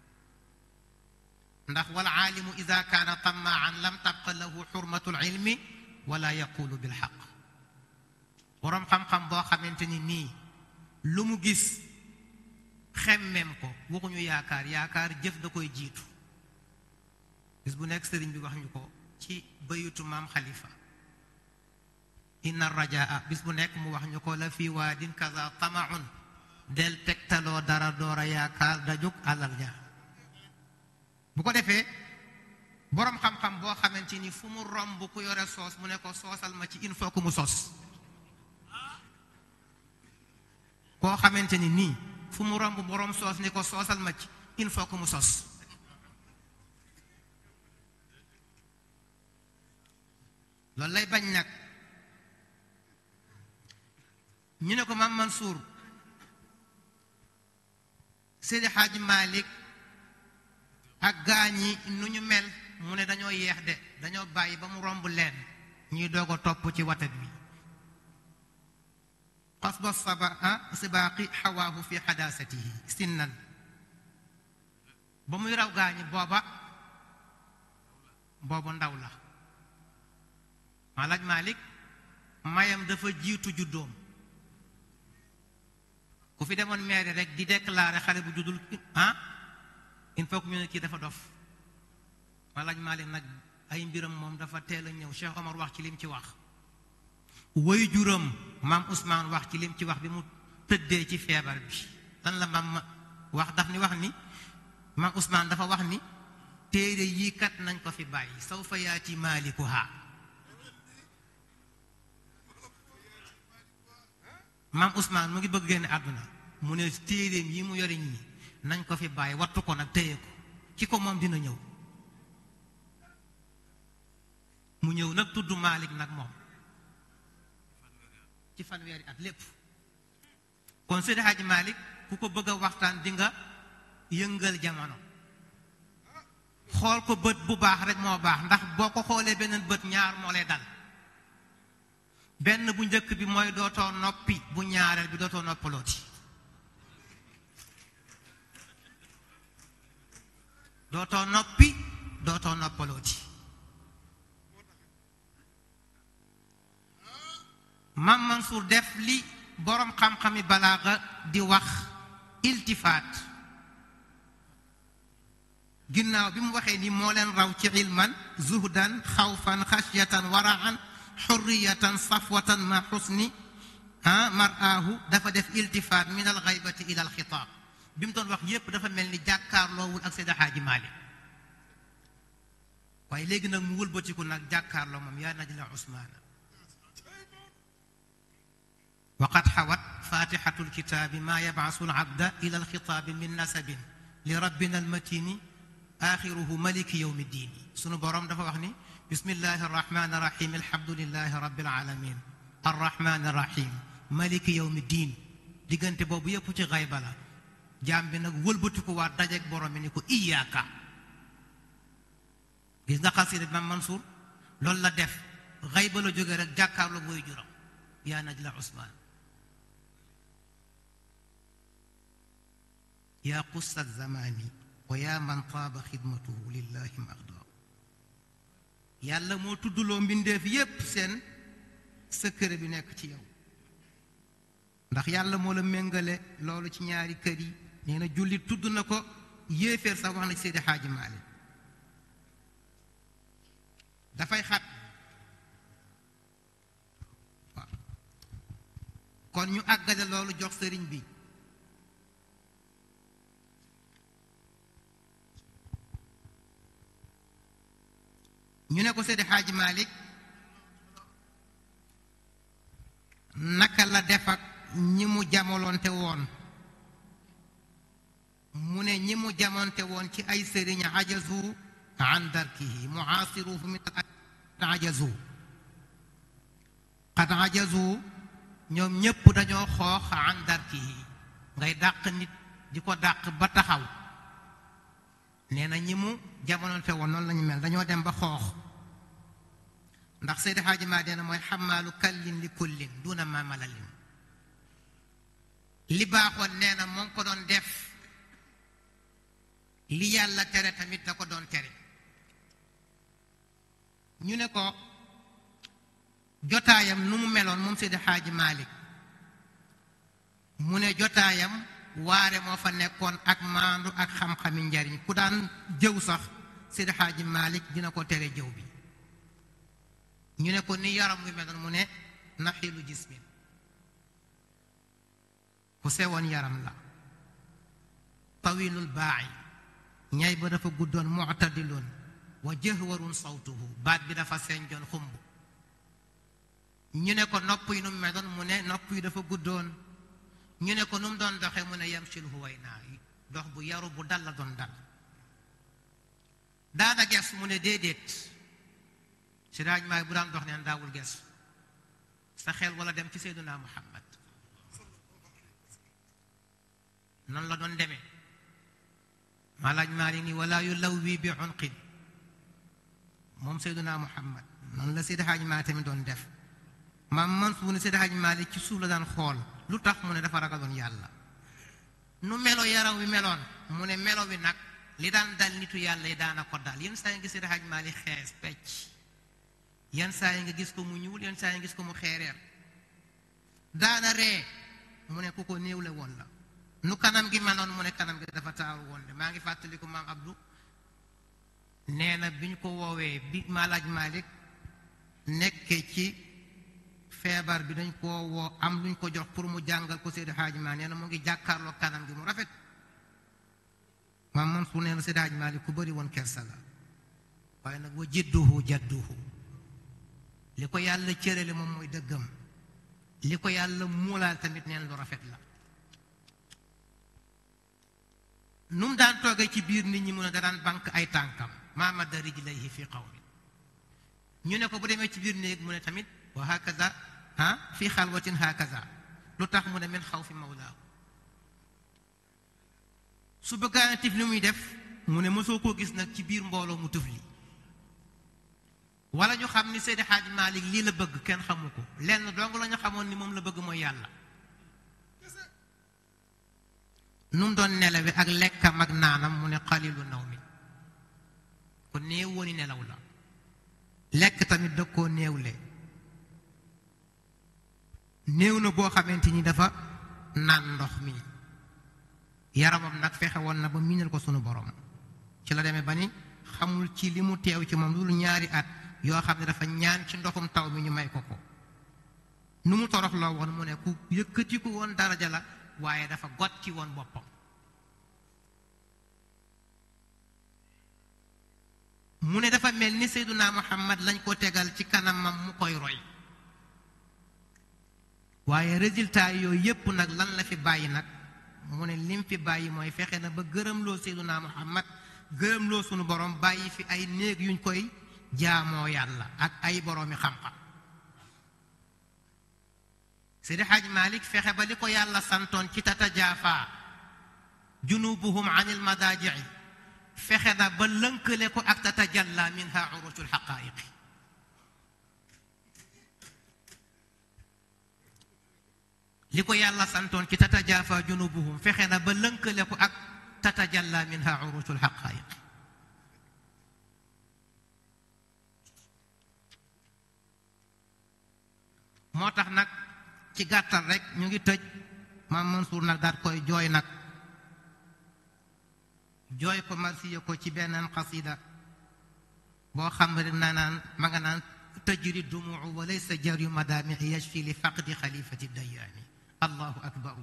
ndax wal aalimu ida kaana tamaan lam tabqa lahu xurmatu lilmi wala yaqulu bilxaq boroom xam-xam boo xamante ni nii lu mu gis xemmem ko waxuñu yaakaar yaakaar jëf da koy jiitu bis bu nekk sëriñ bi wax ñu ko ci bayutu maam xalifa inna rajaa bis bu nekk mu wax ñu ko la fi waadin kaza tamaun del tegtaloo dara door a yaakaar da jóg alal ja bu ko defee boroom xam-xam boo xamante ni fu mu romb ku yore soos mu ne ko soosal ma ci il faut que mu sos koo xamante ni nii fu mu romb boroom soos ni ko soosal ma ci il faut que mu sos loolu lay bañ nag ñu ne ko maam Mansour Seydi Xaaji Malik ak gaañi nu ñu mel mu ne dañoo yeex de dañoo bàyyi ba mu romb leen ñuy doog a topp ci watat bi qasba saba sibaaqi xawaahu fi xadaasatihi sinnan ba muy raw gaañi booba boobu ndaw la Malaaj Malik mayam dafa jiitu juddoom ku fi demoon maire rek di déclarer xale bu juddul ah il faut que ñu ne kii dafa dof Malaaj Malik nag ay mbiram moom dafa teel a ñëw Cheikh Omar wax ci lim ci wax woy juram maam Ousmane wax ci lim ci wax bi mu tëddee ci feebar bi lan la maam wax daf ni wax ni maam Ousmane dafa wax ni téere yii kat nañ ko fi bàyyi sawfa yaati maalikuha maam Ousmane mu ngi bëgg génne àdduna mu ne téeréem yi mu yore ñii nañ ko fi bàyyi wattu ko nag téye ko ki ko moom dina ñëw mu ñëw nag tudd Malik nag moom ci fanweeri at lépp kon Seydi Hadji Malik ku ko bëgg a waxtaan di nga yëngal jamono xool ko bët bu baax rek moo baax ndax boo ko xoolee beneen bët ñaar moo lay dal benn bu njëkk bi mooy dootoo noppi bu ñaareel bi dootoo noppalooti dootoo noppi dootoo noppalooti Mam Mansour def li boroom xam-xami balaaga di wax iltifaat ginnaaw bi mu waxee ni moo leen raw ci ilman zuhdan xawfan xashyatan waraan xurriyatan safwatan ma xusni ah maraahu dafa def iltifaat min al xaybati ila al xitaab bi mu doon wax yépp dafa mel ni jàkkaarloowul ak Seydi Xaaji Maalik waaye léegi nag mu wëlbatiku nag jàkkaarloo moom yaa najla Usmaana waqad xawat fatixatu lkitaabi maa yabcasu alabda ila alxitaabi min nasabin li rabbina almatini axiruhu maliki yowmi ddiini sunu boroom dafa wax ni bismillahi arrahmani irrahim alhamdulilahi rabbil alamin arrahmani irrahim maliki yowmi diin diggante boobu yépp ci xayba la jaam bi nag wëlbatiku waat dajeeg borom bi ni ko iyaaka gis nga xasida bi Maam Mansour loolu la def xëy ba la jóge rek jàkkaarloo booy juram yaa najla Usmaan yaa qussa zamani wa yaa man taaba xidmatuhu lillahi maxdaa yàlla moo tuddloo mbindeef yépp seen secret bi nekk ci yow ndax yàlla moo la méngale loolu ci ñaari kër yi nee na jullit tudd na ko yéeféer sax wax na ci Seydi Xaaji Maalik dafay xat waaw kon ñu àggale loolu jox sëriñ bi ñu ne ko Seydi Xaaji Maalik naka la def ak ñi mu jamonoonte woon mu ne ñi mu jamonte woon ci ay sëriñ ajazu an darkihi muaasiruhu min al ajazu qad ajazu ñoom ñépp dañoo xoox an darkihi ngay dàq nit di ko dàq ba taxaw nee na ñi mu jamonoonte woon noonu lañu mel dañoo dem ba xoox ndax Seydi Xaaji maa dee na mooy xamaalu kallin li kullin duna ma malalin li baaxoon nee na moo ngi ko doon def li yàlla tere tamit da ko doon tere ñu ne ko jotaayam nu mu meloon moom Seydi Xaaji Maalik mu ne jotaayam waare moo fa nekkoon ak maandu ak xam-xami njariñ ku daan jëw sax Seydi Xaaji Maalik dina ko tere jëw bi ñu ne ko ni yaram wi meloon mu ne naxilu jismin ku sewoon yaram la tawilul baaxi ñay ba dafa guddoon muctadilun wa jëhwarun sawtuhu baat bi dafa senjoon xumb ñu ne ko nopp yi nu mu meloon mu ne nopp yi dafa guddoon ñu ne ko nu mu doon doxe mu ne yamsil huwaynaa dox bu yaru bu dal la doon dal daana ges mu ne déedéet si daaj maay bu daan dox neen daawul ges sa xel wala dem ci seyduna muhammad noonu la doon demee malaaj maali ni wala yu law wii bi unqin moom seyduna muhammad noonu la seydi xaaj maali tamit doon def maam man su ne seydi xaaj maali ci suuf la daan xool lu tax mu ne dafa ragaloon yàlla nu melo yaram wi meloon mu ne melo wi nag li daan dal nitu yàlla yi daana ko dal yenn saa yi nga seydi xaaj maali xees pecc yenn saa yi nga gis ko mu ñuul yenn saa yi nga gis ko mu xeereer daana ree mu ne ku ko néewle woon la nu kanam gi manoon mu ne kanam gi dafa taaru woon de maa ngi fàttaliku maam Abdou nee na bi ñu ko woowee bi Maalaaj Malik nekkee ci feebar bi dañ koo woo am luñ ko jox pour mu jàngal ko Seydi Hadji Malick nee na mu ngi jàkkaarloo kanam gi mu rafet maam Mansour nee na Seydi Hadji Malick ku bëri woon kersa la waaye nag wa jidduhu jadduhu li ko yàlla cërale moom mooy dëggam li ko yàlla muulaal tamit neen lu rafet la nu mu daan toogee ci biir nit ñi mu ne da daan bank ay tànkam maa madda rijlayhi fi qawmin ñu ne ko bu demee ci biir néeg mu ne tamit wa hakaza ah fi xalwatin hakaza lu tax mu ne min xaw fi mawlaahu su bëggaana tif li muy def mu ne mosoo koo gis nag ci biir mbooloo mu tëfli wala ñu xam ni Seydi Hadj Malick lii la bëgg kenn xamu ko lenn dong la ñu xamoon ni moom la bëgg mooy yàlla nu mu doon nelawe ak lekkam ak naanam mu ne xalilu naw mi ko néew wooni nelaw la lekk tamit da koo néewle néew na boo xamante ni dafa naan ndox mi yaramam nag fexe woon na ba miinal ko sunu borom ci la demee ba ni xamul ci li mu teew ci moom lu ñaari at yoo xam ne dafa ñaan ci ndoxum taw mi ñu may ko ko nu mu toroxloo woon mu ne ku yëkkatiku woon daraja la waaye dafa got ci woon boppam mu ne dafa mel ni Seyduna Muhammad lañ ko tegal ci kanamam mu koy roy waaye résultat yooyu yépp nag lan la fi bàyyi nag mu ne lim fi bàyyi mooy fexe na ba gërëmloo Seyduna Muhammad gërëmloo sunu borom bàyyi fi ay néeg yuñ koy jaamoo yàlla ak ay boroomi xam-xam Seydi Haj Malik fexe ba li ko yàlla santoon ci tatajaafa junubuhum an il madaaji'i fexe na ba lënkale ko ak tatajalla minha urushul xaqaayiqi li ko yàlla santoon ci tatajafa junubuhum fexe na ba lënkale ko ak tatajalla minha urushul xaqaayiqi moo tax nag ci gàttal rek ñu ngi tëj maam Mansour nag daat koy jooy nag jooy ko marsiya ko ci beneen xasida boo xam ne na naan ma nga naan tajri dumuu wa laysa jaryu madaamixi yashfi li faqdi xalifati dayaani allahu akbaru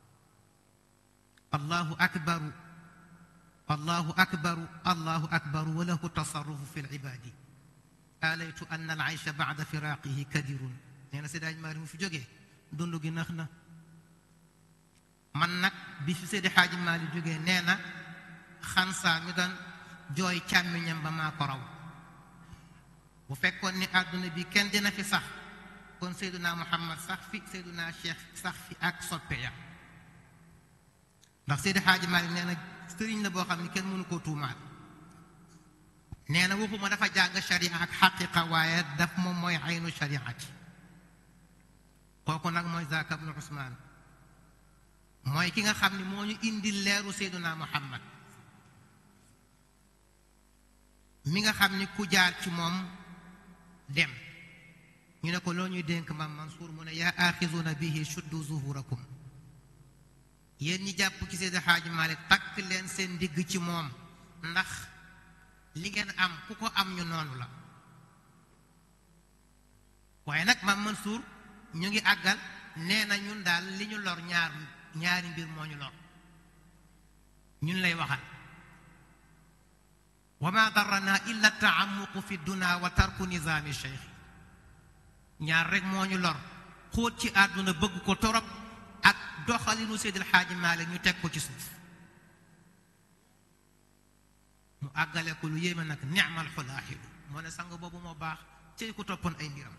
allahu akbaru allahu akbaru allahu akbaru wa lahu tasarrufu fi lcibaadi alaytu anna alcaysha bacda firaaqihi kadirun nee na Seydi Maalik mu fi jógee dund gi nax na man nag bi fi Seydi Xaaji Maalik jógee nee na xansaa mi doon jooy càmmiñam ba maa ko raw bu fekkoon ni àdduna bi kenn dina fi sax kon Seyduna Muhammad sax fi Seyduna Cheikh sax fi ak soppe ya ndax Seydi Xaaji Maalik nee na sëriñ la boo xam ne kenn mënu koo tuumaal nee na waxuma dafa jàng sharia ak xaqiqa waaye daf moom mooy aynu shariati kooku nag mooy Zaaka ibnu Usmaan mooy ki nga xam ni moo ñu indi leeru Seyduna Muhammad mi nga xam ni ku jaar ci moom dem ñu ne ko loo ñuy dénk maam Mansour mu ne yaa aaxizuna bihi shuddu zuhurakum yéen ñi jàpp ci Seydi Xaaji Maalik takk leen seen ndigg ci moom ndax li ngeen am ku ko am ñu noonu la waaye nag maam Mansour ñu ngi àggal nee na ñun daal li ñu lor ñaar ñaari mbir moo ñu lor ñun lay waxal wa ma darana illa taamuqu fi duna wa tarku nizaami cheikh ñaar rek moo ñu lor xóot ci àdduna bëgg ko torop ak doxalinu Seydil Xaaji Maalik ñu teg ko ci suuf mu àggale ko lu yéeme nag ni'mal xulaaxilu moo ne sang boobu moo baax cey ko toppoon ay mbiram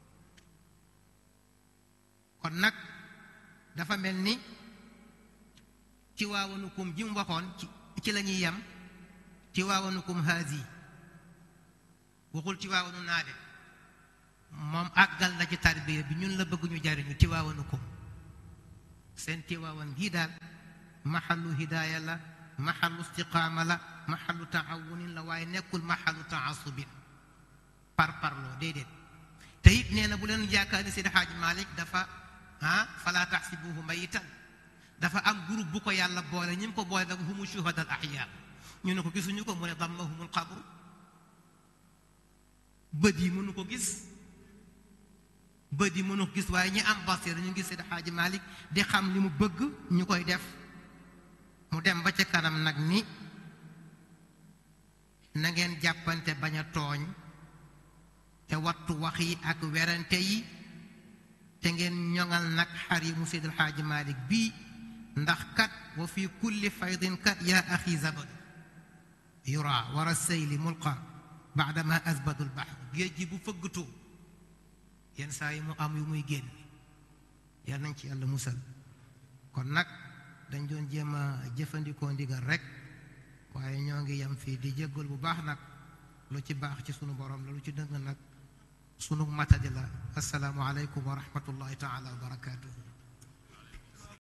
kon nag dafa mel ni ci waawanukum ji mu waxoon ci ci la ñuy yem ci waawanukum haasi waxul ci waawanu naa de moom àggal na ci tarbiya bi ñun la bëgg ñu jariñu ci waawanukum seen tiwaawan gii daal maxallu hidaaya la maxallu istiqaama la maxallu taawunin la waaye nekkul maxallu taasubin par parloo déedéet te it nee na bu leen yaakaar ni Seydi Xaaji Maalik dafa ah fala taxsibuhu mayitan dafa am groupe bu ko yàlla boole ñi mu ko boole nag humu shuhada al ahya ñu ne ko gisuñu ko mu ne dammahumul qabru bët yi mënu ko gis bët yi mënu ko gis waaye ñi am basira ñu ngi Seydi Xaaji Maalik di xam li mu bëgg ñu koy def mu dem ba ca kanam nag ni na ngeen jàppante bañ a tooñ te wattu wax yi ak werante yi te ngeen ñoŋal nag xarimu Seydil Xaaji Maalik bii ndax kat wa fi kulli faydin kat yaa axi zabadu yura wara seyli mulqa baadama asbadu lbaxr géej gi bu fëggatoo yenn saa yi mu am yu muy génn yal nañ ci yàlla musal kon nag dañ doon jéem a jëfandikoo ndigal rek waaye ñoo ngi yem fii di jéggal bu baax nag lu ci baax ci sunu borom la lu ci dëng nag sunu matadi la asalaamu aleykum wa rahmatullahi taala wa barakaatuhu